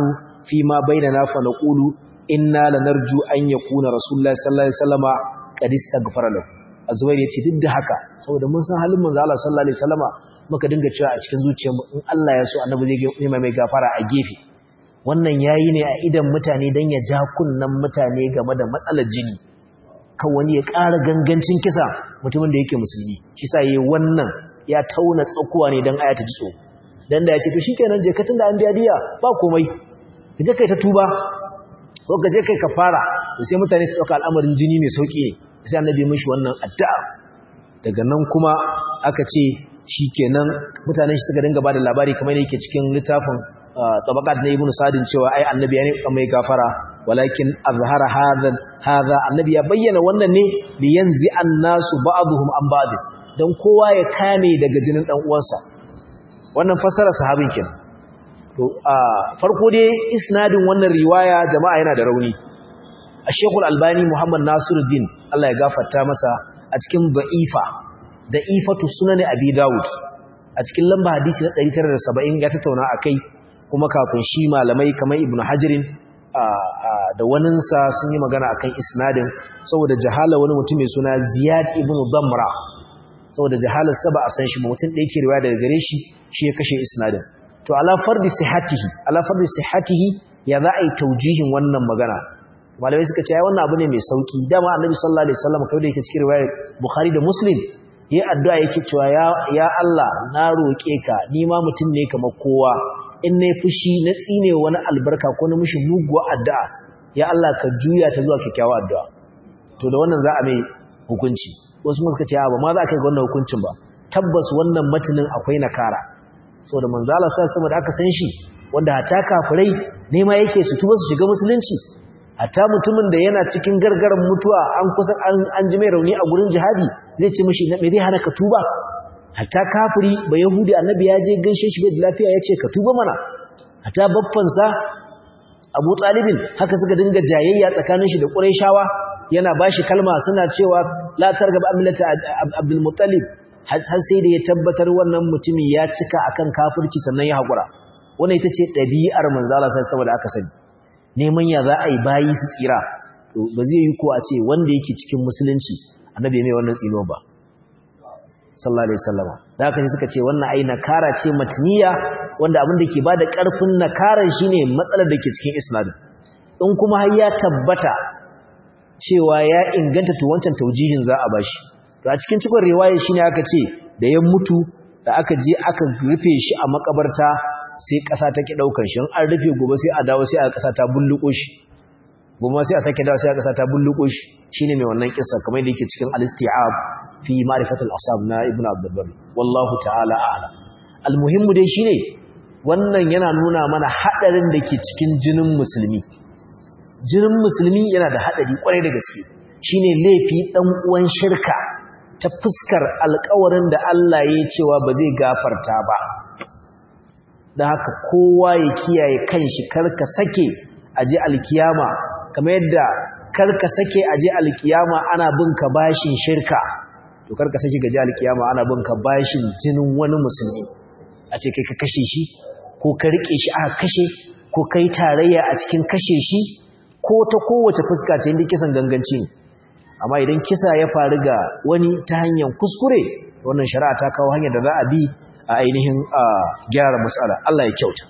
fi ma bainana fa naqulu inna lanarju an yakuna rasulullahi sallallahu alaihi wasallama qad istaghfara lahu azwair yace duk da haka saboda mun san halin manzo Allah sallallahu alaihi wasallama muka dinga cewa a cikin zuciyarmu in Allah ya so annabi zai yi mai gafara a gefe wannan yayi ne a idan mutane dan ya ja kunnan mutane game da matsalar jini kan wani ya ƙara gangancin kisa mutumin da yake musulmi shi sa yayi wannan ya tauna tsakuwa ne dan aya ta ji so dan da ya ce to shikenan je ka tunda an biya diya ba komai ka je kai ta tuba ko ka je kai kafara to sai mutane su dauka al'amarin jini mai sauki ne sai annabi mishi wannan addu'a daga nan kuma aka ce shikenan mutanen shi suka dinga bada labari kamar yake cikin littafin tabaqat na ibnu sadin cewa ai annabi ne mai gafara walakin azhara hadha hadha annabi ya bayyana wannan ne li yanzi annasu ba'dhum an ba'd dan kowa ya kame daga jinin dan uwansa wannan fasara sahabin kin to farko dai isnadin wannan riwaya jama'a yana da rauni Sheikh Al-Albani Muhammad Nasiruddin Allah ya gafarta masa a cikin da'ifa da'ifatu sunan Abi Dawud a cikin lamba hadisi na 970 ya tattauna akai kuma kafin shi malamai kamar Ibn Hajarin da waninsa sun yi magana akan isnadin saboda jahala wani mutum mai suna Ziyad ibn Damra saboda jahalar sa ba a san shi ba mutum ɗaya ke riwaya daga gare shi shi ya kashe isnadin to ala fardi sihhatihi ala fardi sihhatihi ya za a yi taujihin wannan magana malamai suka ce ai wannan abu ne mai sauki dama annabi sallallahu alaihi wasallam kai da yake cikin riwayar bukhari da muslim yi addu'a yake cewa ya ya Allah na roke ka ni ma mutum ne kamar kowa in nayi fushi na tsine wani albarka ko na mishi muguwa addu'a ya Allah ka juya ta zuwa kyakkyawa addu'a to da wannan za a mai hukunci wasu mu suka ce ba ma za ka yi wannan hukuncin ba tabbas wannan matanin akwai nakara saboda manzo Allah sallallahu alaihi da aka san shi wanda hata kafirai ne ma yake su tuba su shiga musulunci hatta mutumin da yana cikin gargaran mutuwa an kusa an ji mai rauni a gurin jihadi zai ce mishi me zai hana ka tuba hatta kafiri ba yahudi annabi ya je gaishe shi da lafiya ya ce ka tuba mana hatta baffansa abu talibin haka suka dinga jayayya tsakanin shi da ƙurayshawa yana bashi kalma suna cewa la targaba amilata abdul muttalib har sai da ya tabbatar wannan mutumin ya cika akan kafirci sannan ya haƙura wannan ita ce ɗabi'ar manzala sai saboda aka sani neman ya za a yi bayi su tsira ba zai yi ko a ce wanda yake cikin musulunci annabi mai wannan tsino ba sallallahu alaihi wasallam da haka suka ce wannan ai nakara ce matniya wanda abin da ke bada karfin nakaran shine matsalar da ke cikin isnad in kuma har ya tabbata cewa ya inganta to wancan taujihin za a bashi to a cikin cikon riwaya shine aka ce da ya mutu da aka je aka rufe shi a makabarta sai ƙasa ta ki ɗaukan shi an rufe gobe sai a dawo sai a ƙasa ta bulluko shi gobe sai a sake dawo sai a ƙasa ta bulluko shi shine mai wannan kissa kamar da yake cikin al-isti'ab fi ma'rifatul asab na ibnu abdul barr wallahu ta'ala a'lam almuhimmu dai shine wannan yana nuna mana hadarin da ke cikin jinin musulmi jinin musulmi yana da hadari kwarai da gaske shine laifi dan uwan shirka ta fuskar alƙawarin da Allah ya cewa ba zai gafarta ba da haka kowa ya kiyaye kanshi karka sake aje alkiyama kamar yadda karka sake aje alkiyama ana bin ka bashin shirka to karka sake gaje alkiyama ana bin ka bashin jinin wani musulmi a ce kai ka kashe shi ko ka rike shi aka kashe ko kai tarayya a cikin kashe shi ko ta kowace fuska ce inda kisan ganganci ne amma idan kisa ya faru ga wani ta hanyar kuskure wannan shari'a ta kawo hanyar da za a bi a ainihin gyara matsala Allah ya kyauta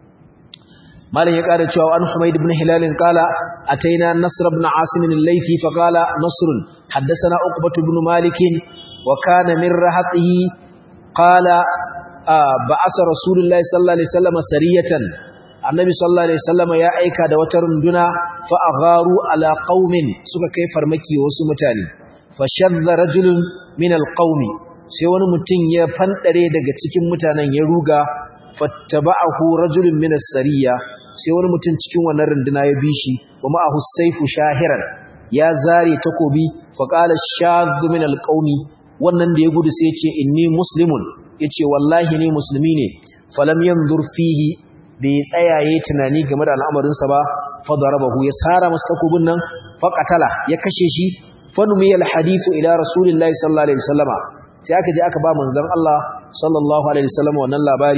malam ya ƙara cewa an Humayd ibn Hilal qala ataina Nasr ibn Asim al-Laythi fa qala Nasr haddathana Uqbah ibn Malik wa kana min rahatihi qala ba'asa Rasulullahi sallallahu alaihi wasallam sariyatan Annabi sallallahu alaihi wasallam ya aika da wata runduna fa agharu ala qaumin suka kai farmaki wasu mutane fa shadda rajulun min al-qaumi sai wani mutum ya fandare daga cikin mutanen ya ruga fattaba'ahu rajulun min as-sariya sai wani mutum cikin wannan runduna ya bi shi wa ma'ahu sayfu shahiran ya zare takobi fa qala shadh min al-qaumi wannan da ya gudu sai ya ce inni muslimun yace wallahi ni musulmi ne falam yanzur fihi bai tsayaye tunani game da al'amarin sa ba fa darabahu ya sara masa takobin nan fa qatala ya kashe shi fa numiya al-hadithu ila rasulillahi sallallahu alaihi wasallama sai aka je aka ba manzon Allah sallallahu alaihi wasallam wannan labari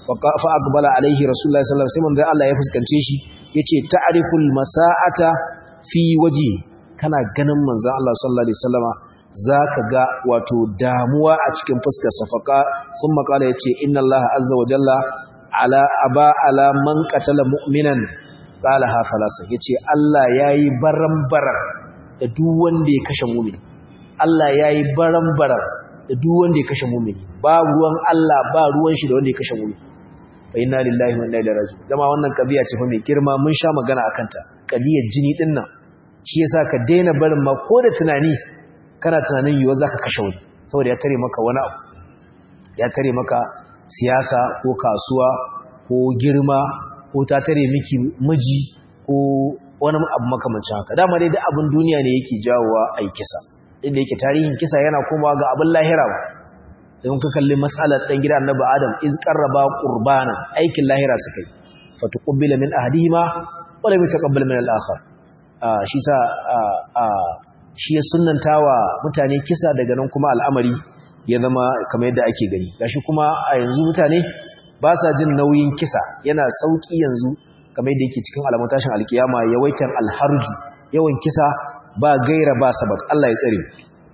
fa aqbala alaihi rasulullahi sallallahu alaihi wasallam sai Allah ya fuskance shi yace ta'riful masa'ata fi waji kana ganin manzon Allah sallallahu alaihi wasallama zaka ga wato damuwa a cikin fuskar sa faqa thumma qala yace inna Allah azza wa jalla ala aba ala man qatala mu'minan qala ha falasa yace Allah yayi barambarar da duk wanda ya kashe mu'mini Allah yayi barambarar da duk wanda ya kashe mu'mini ba ruwan Allah ba ruwan shi da wanda ya kashe mu'mini fa inna lillahi wa inna ilaihi raji'un dama wannan kabiya ce fa mai girma mun sha magana akan ta kadiyar jini din nan shi yasa ka daina barin ma ko da tunani kana tunanin yiwa zaka kashe wani saboda ya tare maka wani abu ya tare maka siyasa ko kasuwa ko girma ko ta tare miki miji ko wani abu makamancin haka dama dai duk abin duniya ne yake jawowa ai kisa inda yake tarihin kisa yana komawa ga abin lahira don ka kalli matsalar ɗan gida annabi adam iz qarraba qurbanan aikin lahira suka yi fatuqbila min ahadihima wa lam yataqabbal min al-akhar shi sa shi ya sunnantawa mutane kisa daga nan kuma al'amari ya zama kamar yadda ake gani gashi kuma a yanzu mutane ba sa jin nauyin kisa yana sauki yanzu kamar yadda yake cikin alamun tashin alkiyama yawaitan alharju yawan kisa ba gaira ba sabat Allah ya tsare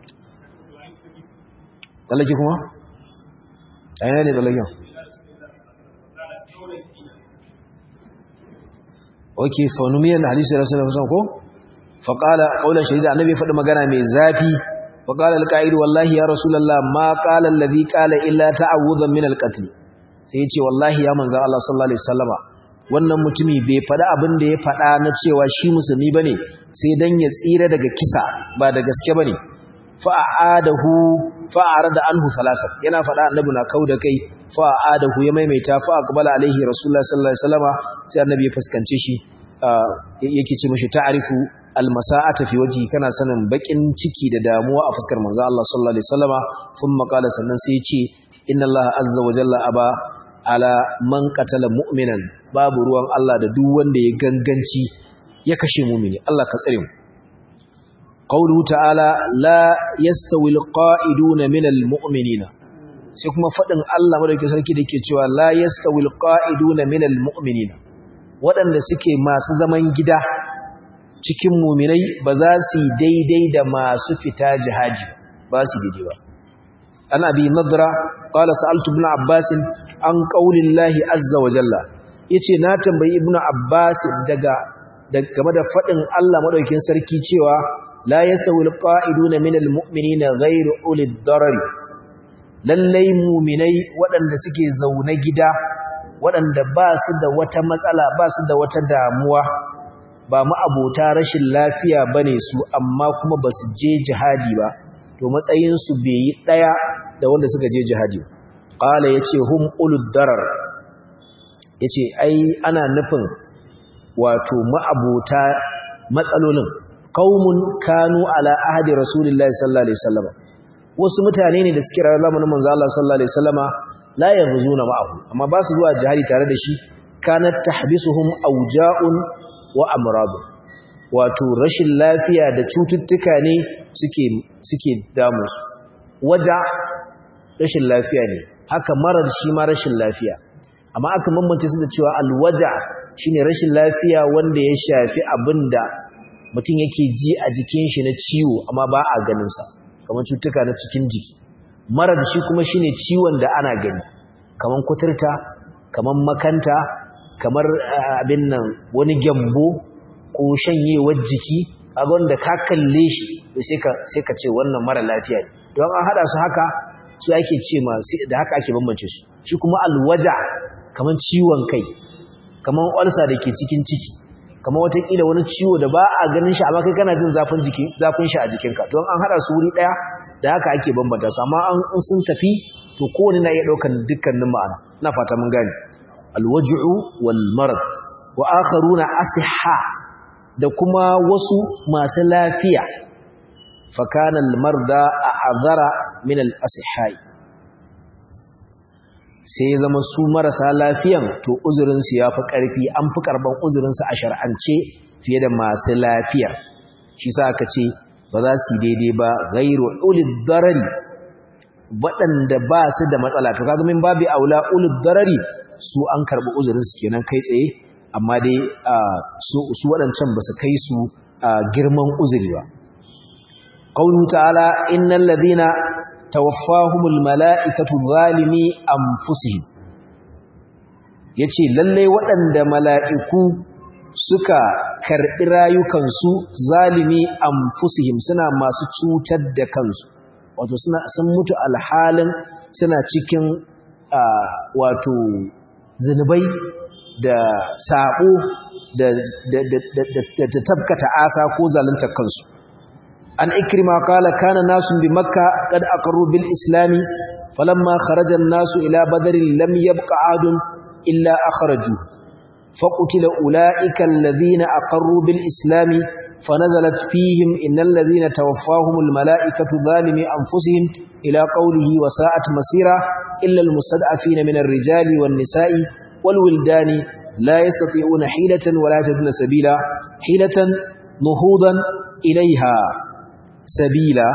tsallake kuma? a yana ne tsallaken? ok fanumiyan hadisi da rasulun fusan ko? faƙala ƙaunar shahida annabi faɗi magana mai zafi faƙala alƙa'idu wallahi ya rasulallah ma ƙalar lazi ƙala illa ta'awuzan min alƙatli sai ya ce wallahi ya manzan Allah sallallahu Alaihi wasallama wannan mutumi bai faɗi abin da ya faɗa na cewa shi musulmi ba ne sai don ya tsira daga kisa ba da gaske ba ne fa'adahu fa'arada anhu thalathan yana fada annabi na kauda kai fa'adahu ya maimaita fa aqbala alaihi rasulullah sallallahu alaihi wasallama sai annabi ya fuskance shi yake ce mishi ta'rifu almasa'ata fi wajhi kana sanin bakin ciki da damuwa a fuskar manzo Allah sallallahu alaihi wasallama thumma qala sannan sai ya ce inna Allah azza wa jalla aba ala man qatala mu'minan babu ruwan Allah da duk wanda ya ganganci ya kashe mu'mini Allah ka tsare mu قوله تعالى لا يستوي القائدون من المؤمنين sai kuma fadin Allah madaukakin sarki da yake cewa la yastawi alqa'iduna minal mu'minina waɗanda suke masu zaman gida cikin mu'minai ba za su daidai da masu fita jihadi ba su daidai ba an abi nadra qala sa'altu ibn abbas an qaulillahi azza wa jalla yace na tambayi ibn abbas daga game da fadin Allah madaukakin sarki cewa لا يستوي القائدون من المؤمنين غير أولي الضرر lallai muminai waɗanda suke zaune gida waɗanda ba su da wata matsala ba su da wata damuwa ba ma'abota rashin lafiya ba ne su amma kuma ba su je jihadi ba to matsayinsu bai yi ɗaya da wanda suka je jihadi ƙala ya ce hum ulud darar ya ce ai ana nufin wato ma'abota matsalolin qaumun kanu ala ahdi rasulillahi sallallahu alaihi wasallam wasu mutane ne da suke rayuwa zamanin manzo Allah sallallahu alaihi wasallama la yaghzuna ma'ahu amma ba su zuwa jihadi tare da shi kanat tahbisuhum awja'un wa amrad wato rashin lafiya da cututtuka ne suke suke damu su waja rashin lafiya ne haka marar shi ma rashin lafiya amma aka mamance su da cewa alwaja shine rashin lafiya wanda ya shafi abinda mutum yake ji a jikin shi na ciwo amma ba a ganinsa kamar cutuka na cikin jiki mara da shi kuma shine ciwon da ana gani kamar kuturta kamar makanta kamar abin nan wani gyambo ko shanyewar jiki a wanda ka kalle shi sai ka ce wannan mara lafiya ne don an haɗa su haka su ake ce ma da haka ake bambance su shi kuma alwaja kamar ciwon kai kamar olsa da ke cikin ciki kamar watakila wani ciwo da ba a ganin shi amma kai kana jin zafin jiki zafin shi a jikinka don an hada su wuri daya da haka ake bambanta su amma an sun tafi to kowane na iya daukan dukkanin ma'ana ina fata mun gane alwaj'u wal marad wa akharuna asihha da kuma wasu masu lafiya fa kana al marda a'zara min al asihhai sai ya zama su marasa lafiyan to uzurinsu ya fi ƙarfi an fi karɓar uzurinsu a shar'ance fiye da masu lafiyar shi sa aka ce ba za su daidai ba gairu ulid darari waɗanda ba su da matsala to kaga min babu aula ulid darari su an karɓi uzurinsu kenan kai tsaye amma dai su waɗancan ba su kai su girman uzuri ba ƙaunu ta'ala innal ladina tawaffahumul mala'ikatu zalimi anfusihim yace lalle waɗanda mala'iku suka karɓi rayukansu zalimi anfusihim suna masu cutar da kansu wato suna sun mutu alhalin suna cikin wato zunubai da sabo da da tabkata asa ko zalunta kansu an ikrima qala kana nasun bi makka qad aqarru bil islami falamma kharaja an-nasu ila badrin lam yabqa adun illa akhraju faqutila ulaika alladhina aqarru bil islami فنزلت فيهم إن الذين توفاهم الملائكة ظالمي أنفسهم إلى قوله وساءت مسيرا إلا المستدعفين من الرجال والنساء والولدان لا يستطيعون حيلة ولا يجدون سبيلا حيلة نهوضا إليها سبيلا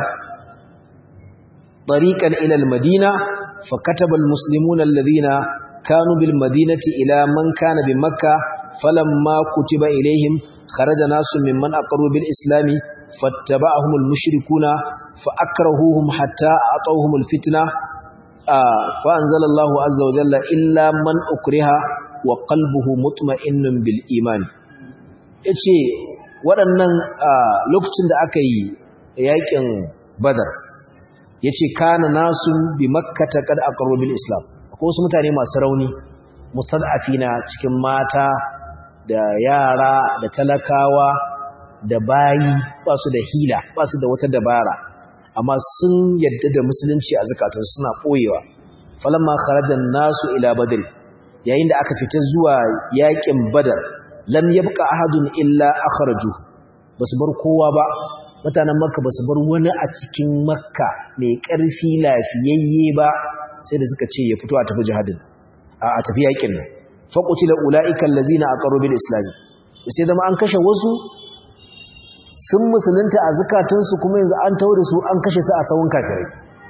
طريقا إلى المدينة فكتب المسلمون الذين كانوا بالمدينة إلى من كان بمكة فلما كتب إليهم خرج ناس ممن أقروا بالإسلام فاتبعهم المشركون فأكرهوهم حتى أعطوهم الفتنة آه فأنزل الله عز وجل إلا من أكره وقلبه مطمئن بالإيمان yace waɗannan lokacin da aka yi yakin badar yace kana nasun bi makkata kad aqarru bil islam akwai wasu mutane masu rauni mustad'afina cikin mata da yara da talakawa da bayi ba su da hila ba su da wata dabara amma sun yadda da musulunci a zakatunsu suna ɓoyewa falamma kharajan nasu ila badr yayin da aka fita zuwa yakin badar lam yabqa ahadun illa akhraju basu bar kowa ba mutanen makka basu bar wani a cikin makka mai ƙarfi lafiyayye ba sai da suka ce ya fito a tafi jihadin a tafi yakin nan faƙutila ula'ikan lazina a ƙaro bil islami sai zama an kashe wasu sun musulunta a zukatunsu kuma yanzu an taure su an kashe su a sawun kafirai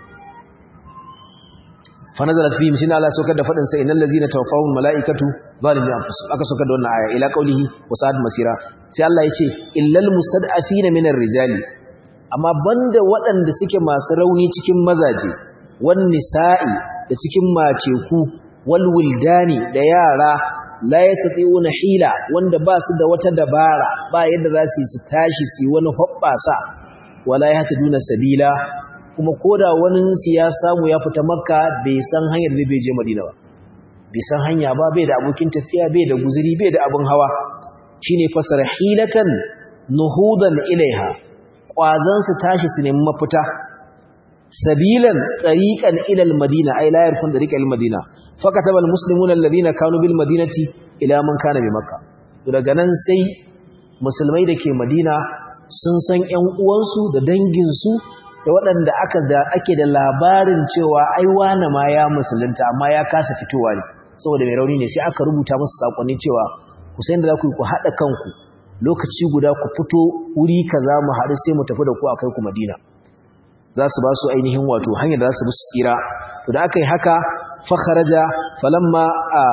fanazalat fihim shine Allah saukar da fadin sa innal ladzina tawaffahum malaikatu zalimi anfusihim aka saukar da wannan aya ila qaulihi wa sa'ad masira sai Allah yace illal mustad'afina minar rijali amma banda waɗanda suke masu rauni cikin mazaje wan nisa'i da cikin maceku wal wildani da yara la yastati'una hila wanda ba su da wata dabara ba yadda za su yi su tashi su wani hobbasa wala yahtaduna sabila kuma koda wani su ya samu ya fita makka bai san hanyar da bai je madina ba bai san hanya ba bai da abokin tafiya bai da guzuri bai da abin hawa shine fasara hilatan nuhudan ilaiha kwazan su tashi su nemi mafita sabilan tariqan ila almadina ay la yarfun tariqa almadina fakataba almuslimuna alladhina kanu bil madinati ila man kana bi makka daga nan sai musulmai da ke madina sun san ƴan uwansu da danginsu da waɗanda aka da ake da labarin cewa ai wane ma ya musulunta amma ya kasa fitowa ne saboda mai rauni ne sai aka rubuta musu sakonni cewa ku san da za ku yi ku haɗa kanku lokaci guda ku fito wuri kaza mu haɗu sai mu tafi da ku akai ku Madina za su ba su ainihin wato hanyar da za su bi su tsira to da aka yi haka fa kharaja falamma a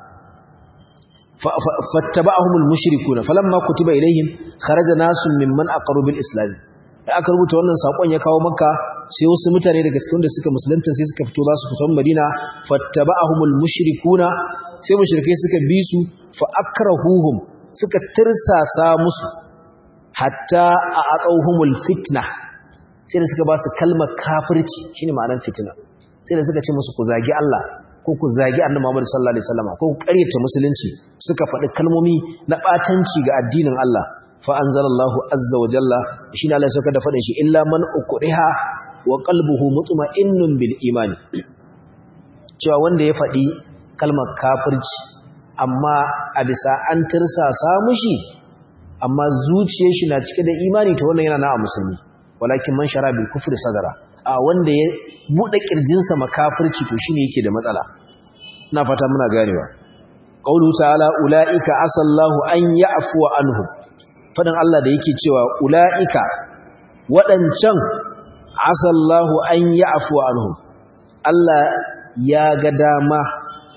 fattaba'ahumul mushrikuna falamma kutiba ilaihim kharaja nasun mimman aqaru bil islam da aka rubuta wannan sakon ya kawo maka sai wasu mutane daga cikin da suka musulunta sai suka fito za su fito Madina fattaba'ahumul mushrikuna sai mushrikai suka bi su fa akrahuhum suka tirsasa musu hatta a aqawhumul fitna sai da suka ba su kalmar kafirci shine ma'anar fitina sai da suka ce musu ku zagi Allah ko ku zagi Annabi Muhammad sallallahu alaihi wasallam ko ku ƙaryata musulunci suka faɗi kalmomi na batanci ga addinin Allah fa anzalallahu azza wa jalla shine Allah ya da faɗin shi illa man ukriha wa qalbuhu mutma'innun bil imani cewa wanda ya faɗi kalmar kafirci amma a bisa an tirsasa mushi amma zuciyar shi na cike da imani to wannan yana na a musulmi walakin man shara bil kufri sadara a wanda ya bude kirjinsa makafirci to shine yake da matsala ina fata muna ganewa qaulu ta'ala ulaika asallahu an ya'fu anhum fadan Allah da yake cewa ulaika wadancan asallahu an ya'fu anhum Allah ya ga dama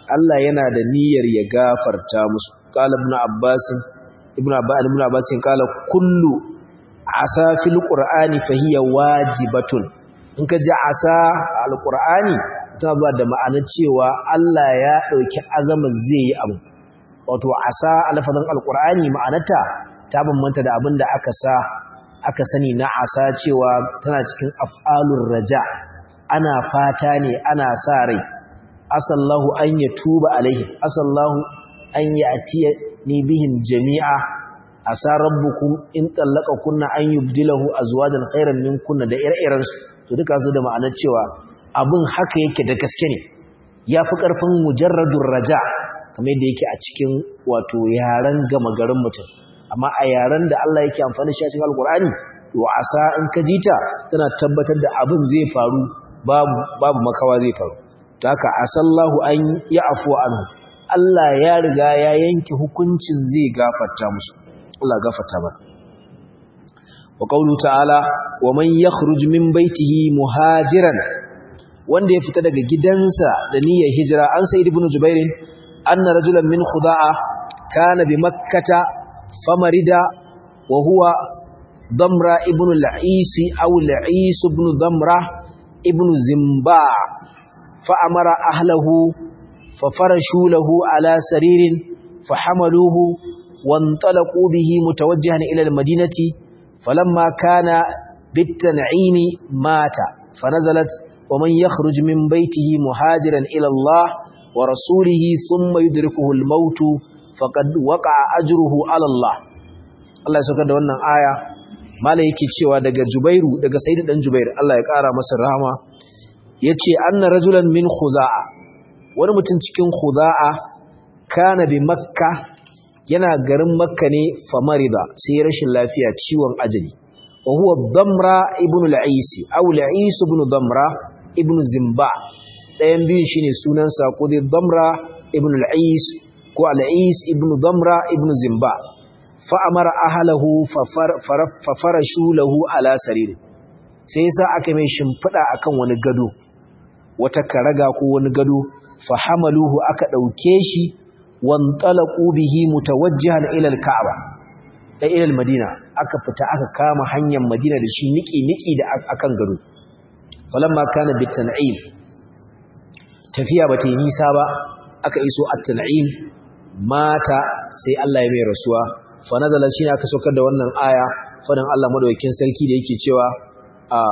Allah yana da niyyar ya gafarta musu qala ibn abbas ibn abbas ibn abbas qala kullu asa fil qur'ani fa hiya wajibatun in ka ji asa alqur'ani ta ba da ma'anar cewa Allah ya dauki azamin zai yi abu wato asa alfazan alqur'ani ma'anarta ta bambanta da abin da aka sa aka sani na asa cewa tana cikin af'alur raja ana fata ne ana sa rai asallahu an ya tuba alaihim asallahu an ya atiya ni bihim jami'a asa rabbukum in tallaka kunna an yubdilahu azwajan khairan min kunna da ire-iren su to duka su da ma'anar cewa abin haka yake da gaske ne yafi karfin mujarradur raja kamar yadda yake a cikin wato yaren gama garin mutum amma a yaren da Allah yake amfani shi a cikin alkur'ani to asa in ka jita tana tabbatar da abin zai faru babu babu makawa zai faru to haka asallahu an ya afuwa anhu Allah ya riga ya yanke hukuncin zai gafarta musu Allah gafarta ba wa qawlu ta'ala wa man yakhruj min baytihi muhajiran wanda ya fita daga gidansa da niyyar hijira an sayyid ibn jubair anna rajulan min khuda'a kana bi makkata famarida wa huwa damra ibn al-ais aw al-ais ibn damra ibn zimba فأمر أهله ففرشوا له على سرير فحملوه وانطلقوا به متوجها إلى المدينة فلما كان بالتنعيم مات فنزلت ومن يخرج من بيته مهاجرا إلى الله ورسوله ثم يدركه الموت فقد وقع أجره على الله Allah ya saukar da wannan aya mala yake cewa daga Jubairu daga Sayyid dan Jubair Allah ya kara masa rahama yace anna rajulan min khuza'a wani mutum cikin khuza'a kana bi makka yana garin makka ne famarida sai rashin lafiya ciwon ajali wa huwa damra ibn al-ais aw al-ais ibn damra ibn zimba dayan biyun shine sunansa ko dai damra ibn al-ais ko al-ais ibn damra ibn zimba fa amara ahlahu fa farashu lahu ala sariri sai yasa aka mai shimfida akan wani gado wata karaga ko wani gado fa hamaluhu aka dauke shi wantalaqu bihi mutawajjihan ila al-ka'ba da ila al-madina aka fita aka kama hanyar madina da shi niki niki da akan gado falamma kana bitan'im tafiya bata yi nisa ba aka iso at-tan'im mata sai Allah ya mai rasuwa fa nazala shi ne aka saukar da wannan aya fadan Allah madaukakin sarki da yake cewa a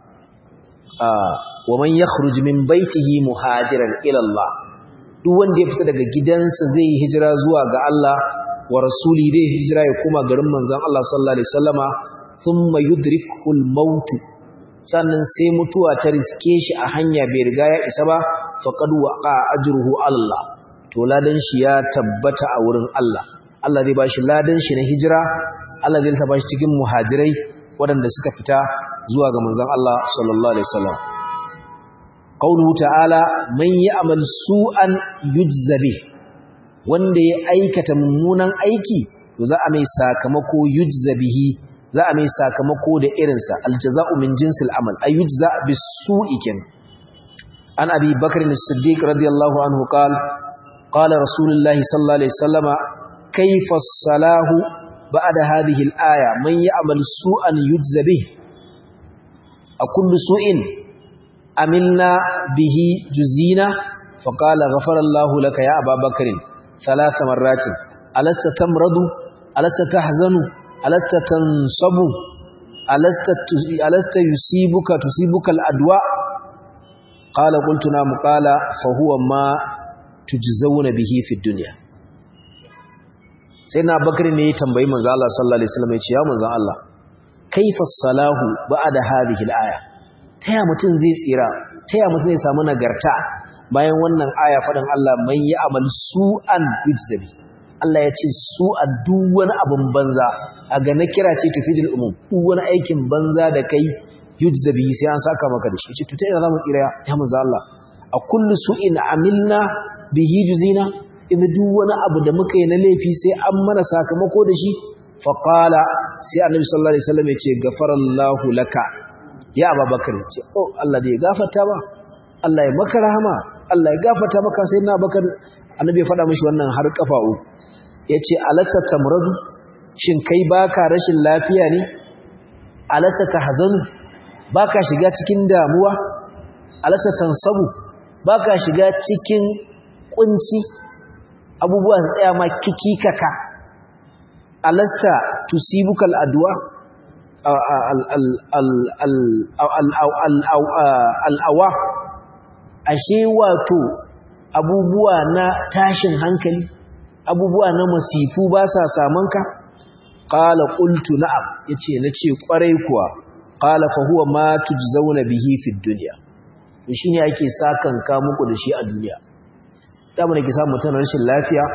a wa man yakhruj min baitihi muhajiran ila Allah duk wanda ya fita daga gidansa zai yi hijira zuwa ga Allah wa rasuli zai hijira ya koma garin manzon Allah sallallahu alaihi wasallama thumma yudrikul maut sannan sai mutuwa ta riske shi a hanya bai riga ya isa ba faqad waqa ajruhu Allah to ladan shi ya tabbata a wurin Allah Allah zai bashi ladan shi na hijira Allah zai ta bashi cikin muhajirai waɗanda suka fita zuwa ga manzon Allah sallallahu alaihi wasallam qauluhu ta'ala man ya'mal su'an yujza bih wanda ya aikata mummunan aiki to za a mai sakamako yujza bihi za a mai sakamako da irinsa aljaza'u min jinsil amal ay yujza bis-su'i kin an abi bakr as-siddiq radiyallahu anhu qala qala rasulullahi sallallahu alaihi wasallama kayfa as-salahu ba'da hadhihi al-aya man ya'mal su'an yujza bih akullu su'in amilna bihi juzina faqala ghafara Allahu laka ya Aba Bakr thalath marratin alasta tamradu alasta tahzanu alasta tansabu alasta alasta yusibuka tusibuka al-adwa qala qultu na qala fa huwa ma tujzauna bihi fi dunya sai na bakari ne ya tambayi manzo Allah sallallahu alaihi wasallam ya ce ya manzo Allah kaifa salahu ba'da hadhihi al-aya taya mutun zai tsira taya mutun zai samu nagarta bayan wannan aya faɗin Allah man yi amal su'an yujzabi Allah ya ce su'an duk wani abin banza a ga na kira ce tufidul umum duk wani aikin banza da kai yujzabi sai an saka maka da shi ce to ta ina zamu tsira ya manzo Allah a kullu su'in amilna bihi juzina idan duk wani abu da muka yi na laifi sai an mana sakamako da shi fa qala sai annabi sallallahu alaihi wasallam ya ce gafarallahu laka ya ababakar ce oh Allah da ya gafarta ba Allah ya maka rahama Allah ya gafarta maka sayyidina Abubakar annabi ya faɗa mishi wannan har kafa uku yace alasta tamradu shin kai baka rashin lafiya ne alasta tahzanu baka shiga cikin damuwa alasta tansabu baka shiga cikin kunci abubuwan tsaya ma kikikaka alasta tusibukal adwa al'awa ashe wato abubuwa na tashin hankali abubuwa na masifu ba sa samanka qala qultu na'am yace nace kwarai kuwa qala fa huwa ma tujzauna bihi fid dunya shine ake sakan ka muku da shi a duniya da mun ki samu mutane rashin lafiya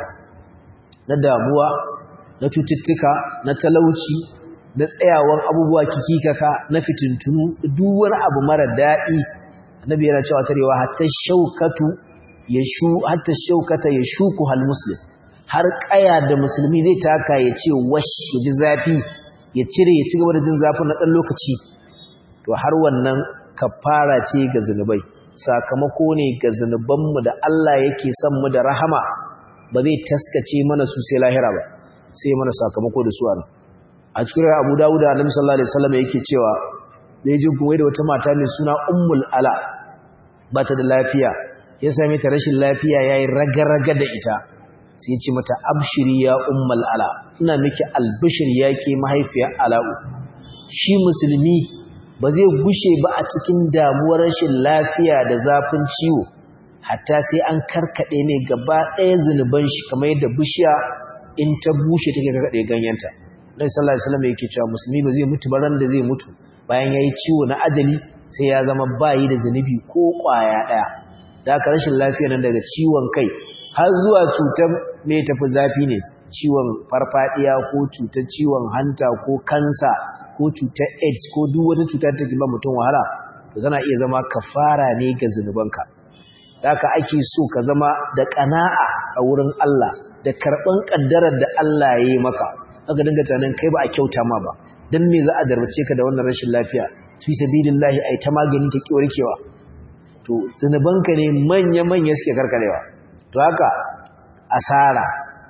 na damuwa na cututtuka na talauci na tsayawar abubuwa kikikaka na fitintunu duk wani abu mara daɗi annabi yana cewa tarewa hatta shaukatu yashu hatta shaukata yashuku hal muslim har kaya da musulmi zai taka ya ce wash ya ji zafi ya cire ya ci gaba da jin zafin na ɗan lokaci to har wannan kafara ce ga zunubai sakamako ne ga zunubanmu da Allah yake son mu da rahama ba zai taskace mana su sai lahira ba sai mana sakamako da su a a cikin Abu Dawud da Annabi sallallahu alaihi wasallam yake cewa da yaji kuma da wata mata mai suna Ummul Ala ba ta da lafiya ya same ta rashin lafiya yayi raga-raga da ita sai ce mata abshiri ya Ummul Ala ina miki albishir yake mahaifiyar Ala'u shi musulmi ba zai gushe ba a cikin damuwar rashin lafiya da zafin ciwo hatta sai an karkade ne gaba ɗaya zunuban shi kamar yadda bishiya in ta bushe take karkade ganyenta Nabi sallallahu alaihi wasallam yake cewa musulmi ba zai mutu ba ran da zai mutu bayan yayi ciwo na ajali sai ya zama bayi da zanubi ko kwaya daya da haka rashin lafiya nan daga ciwon kai har zuwa cutar me tafi zafi ne ciwon farfadiya ko cutar ciwon hanta ko kansa ko cutar AIDS ko duk wata cuta take ba mutum wahala to zana iya zama kafara ne ga zanubanka da haka ake so ka zama da kana'a a wurin Allah da karban kaddarar da Allah ya yi maka aka dinga tunanin kai ba a kyauta ma ba dan me za a jarbace ka da wannan rashin lafiya fi sabilillahi ai ta magani ta ki warkewa to zinubanka ne manya manya suke karkarewa to haka asara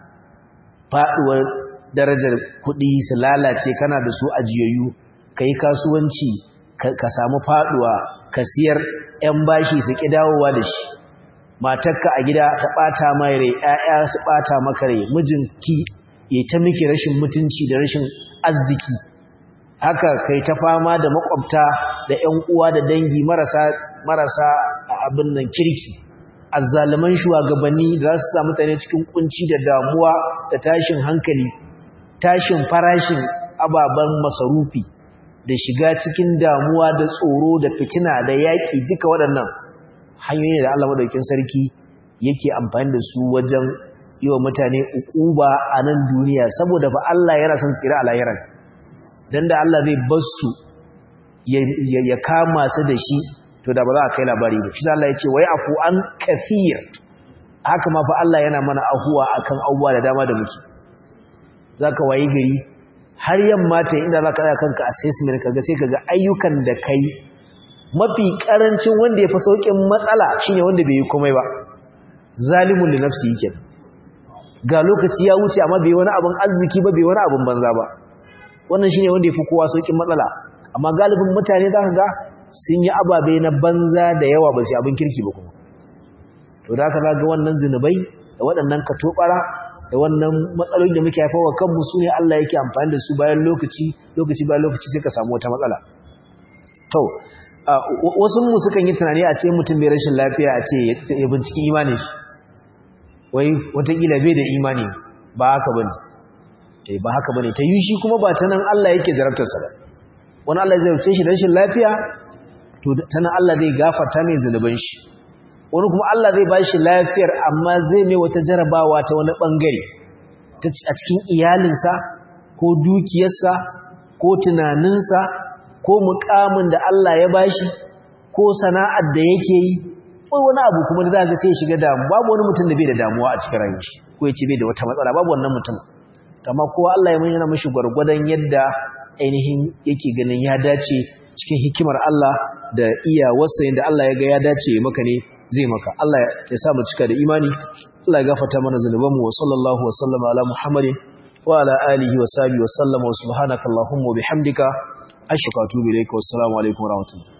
faduwar darajar kuɗi su lalace kana da su ajiyayyu kai kasuwanci ka samu faduwa ka siyar yan bashi su ki dawowa da shi matarka a gida ta bata mai rai ƴaƴa su bata maka rai mijinki ya ta miki rashin mutunci da rashin arziki haka kai ta fama da makwabta da ƴan uwa da dangi marasa marasa abin nan kirki azzaliman shugabanni za su sa mutane cikin kunci da damuwa da tashin hankali tashin farashin ababen masarufi da shiga cikin damuwa da tsoro da fitina da yaƙi duka waɗannan hanyoyi da Allah madaukakin sarki yake amfani da su wajen yi wa mutane ukuba a nan duniya saboda ba Allah yana son tsira a lahiran don da Allah zai bar su ya kama su da shi to da ba za a kai labari ba shi Allah ya ce wai afu an kafir haka ma fa Allah yana mana ahuwa akan abubuwa da dama da muke zaka wayi gari har yamma ta inda zaka tsaya kanka assessment kaga sai kaga ayyukan da kai mafi karancin wanda ya fi saukin matsala shine wanda bai yi komai ba zalimun li nafsi yake ga lokaci ya wuce amma bai wani abin arziki ba bai wani abin banza ba wannan shine wanda yafi kowa saukin matsala amma galibin mutane zaka ga sun yi ababe na banza da yawa ba su abin kirki ba kuma to da haka ga wannan zinubai da waɗannan katobara da wannan matsalolin da muke haifawa kanmu su ne Allah yake amfani da su bayan lokaci lokaci bayan lokaci sai ka samu wata matsala to wasu mu sukan yi tunani a ce mutum bai rashin lafiya a ce ya binciki imanin shi wai watakila bai da imani ba haka bane eh ba haka bane ta yi shi kuma ba ta nan Allah yake jarabtarsa ba wani Allah zai rufe shi da rashin lafiya to ta nan Allah zai gafarta mai zunuban shi wani kuma Allah zai bashi lafiyar amma zai mai wata jarabawa ta wani bangare a cikin iyalinsa ko dukiyarsa ko tunaninsa ko mukamin da Allah ya bashi ko sana'ar da yake yi ko wani abu kuma da zaka sai shiga damu babu wani mutum da bai da damuwa a cikin rayuwar shi ko yace bai da wata matsala babu wannan mutum amma kowa Allah ya yana mishi gwargwadon yadda ainihin yake ganin ya dace cikin hikimar Allah da iyawarsa yadda Allah ya ga ya dace maka ne zai maka Allah ya sa mu cika da imani Allah ya gafarta mana zanubanmu wa sallallahu wa sallama ala Muhammadin wa ala alihi wa sahbihi wa sallama wa subhanaka allahumma wa bihamdika ashhadu an la ilaha illa anta astaghfiruka wa atubu ilaik wa assalamu alaikum wa rahmatullahi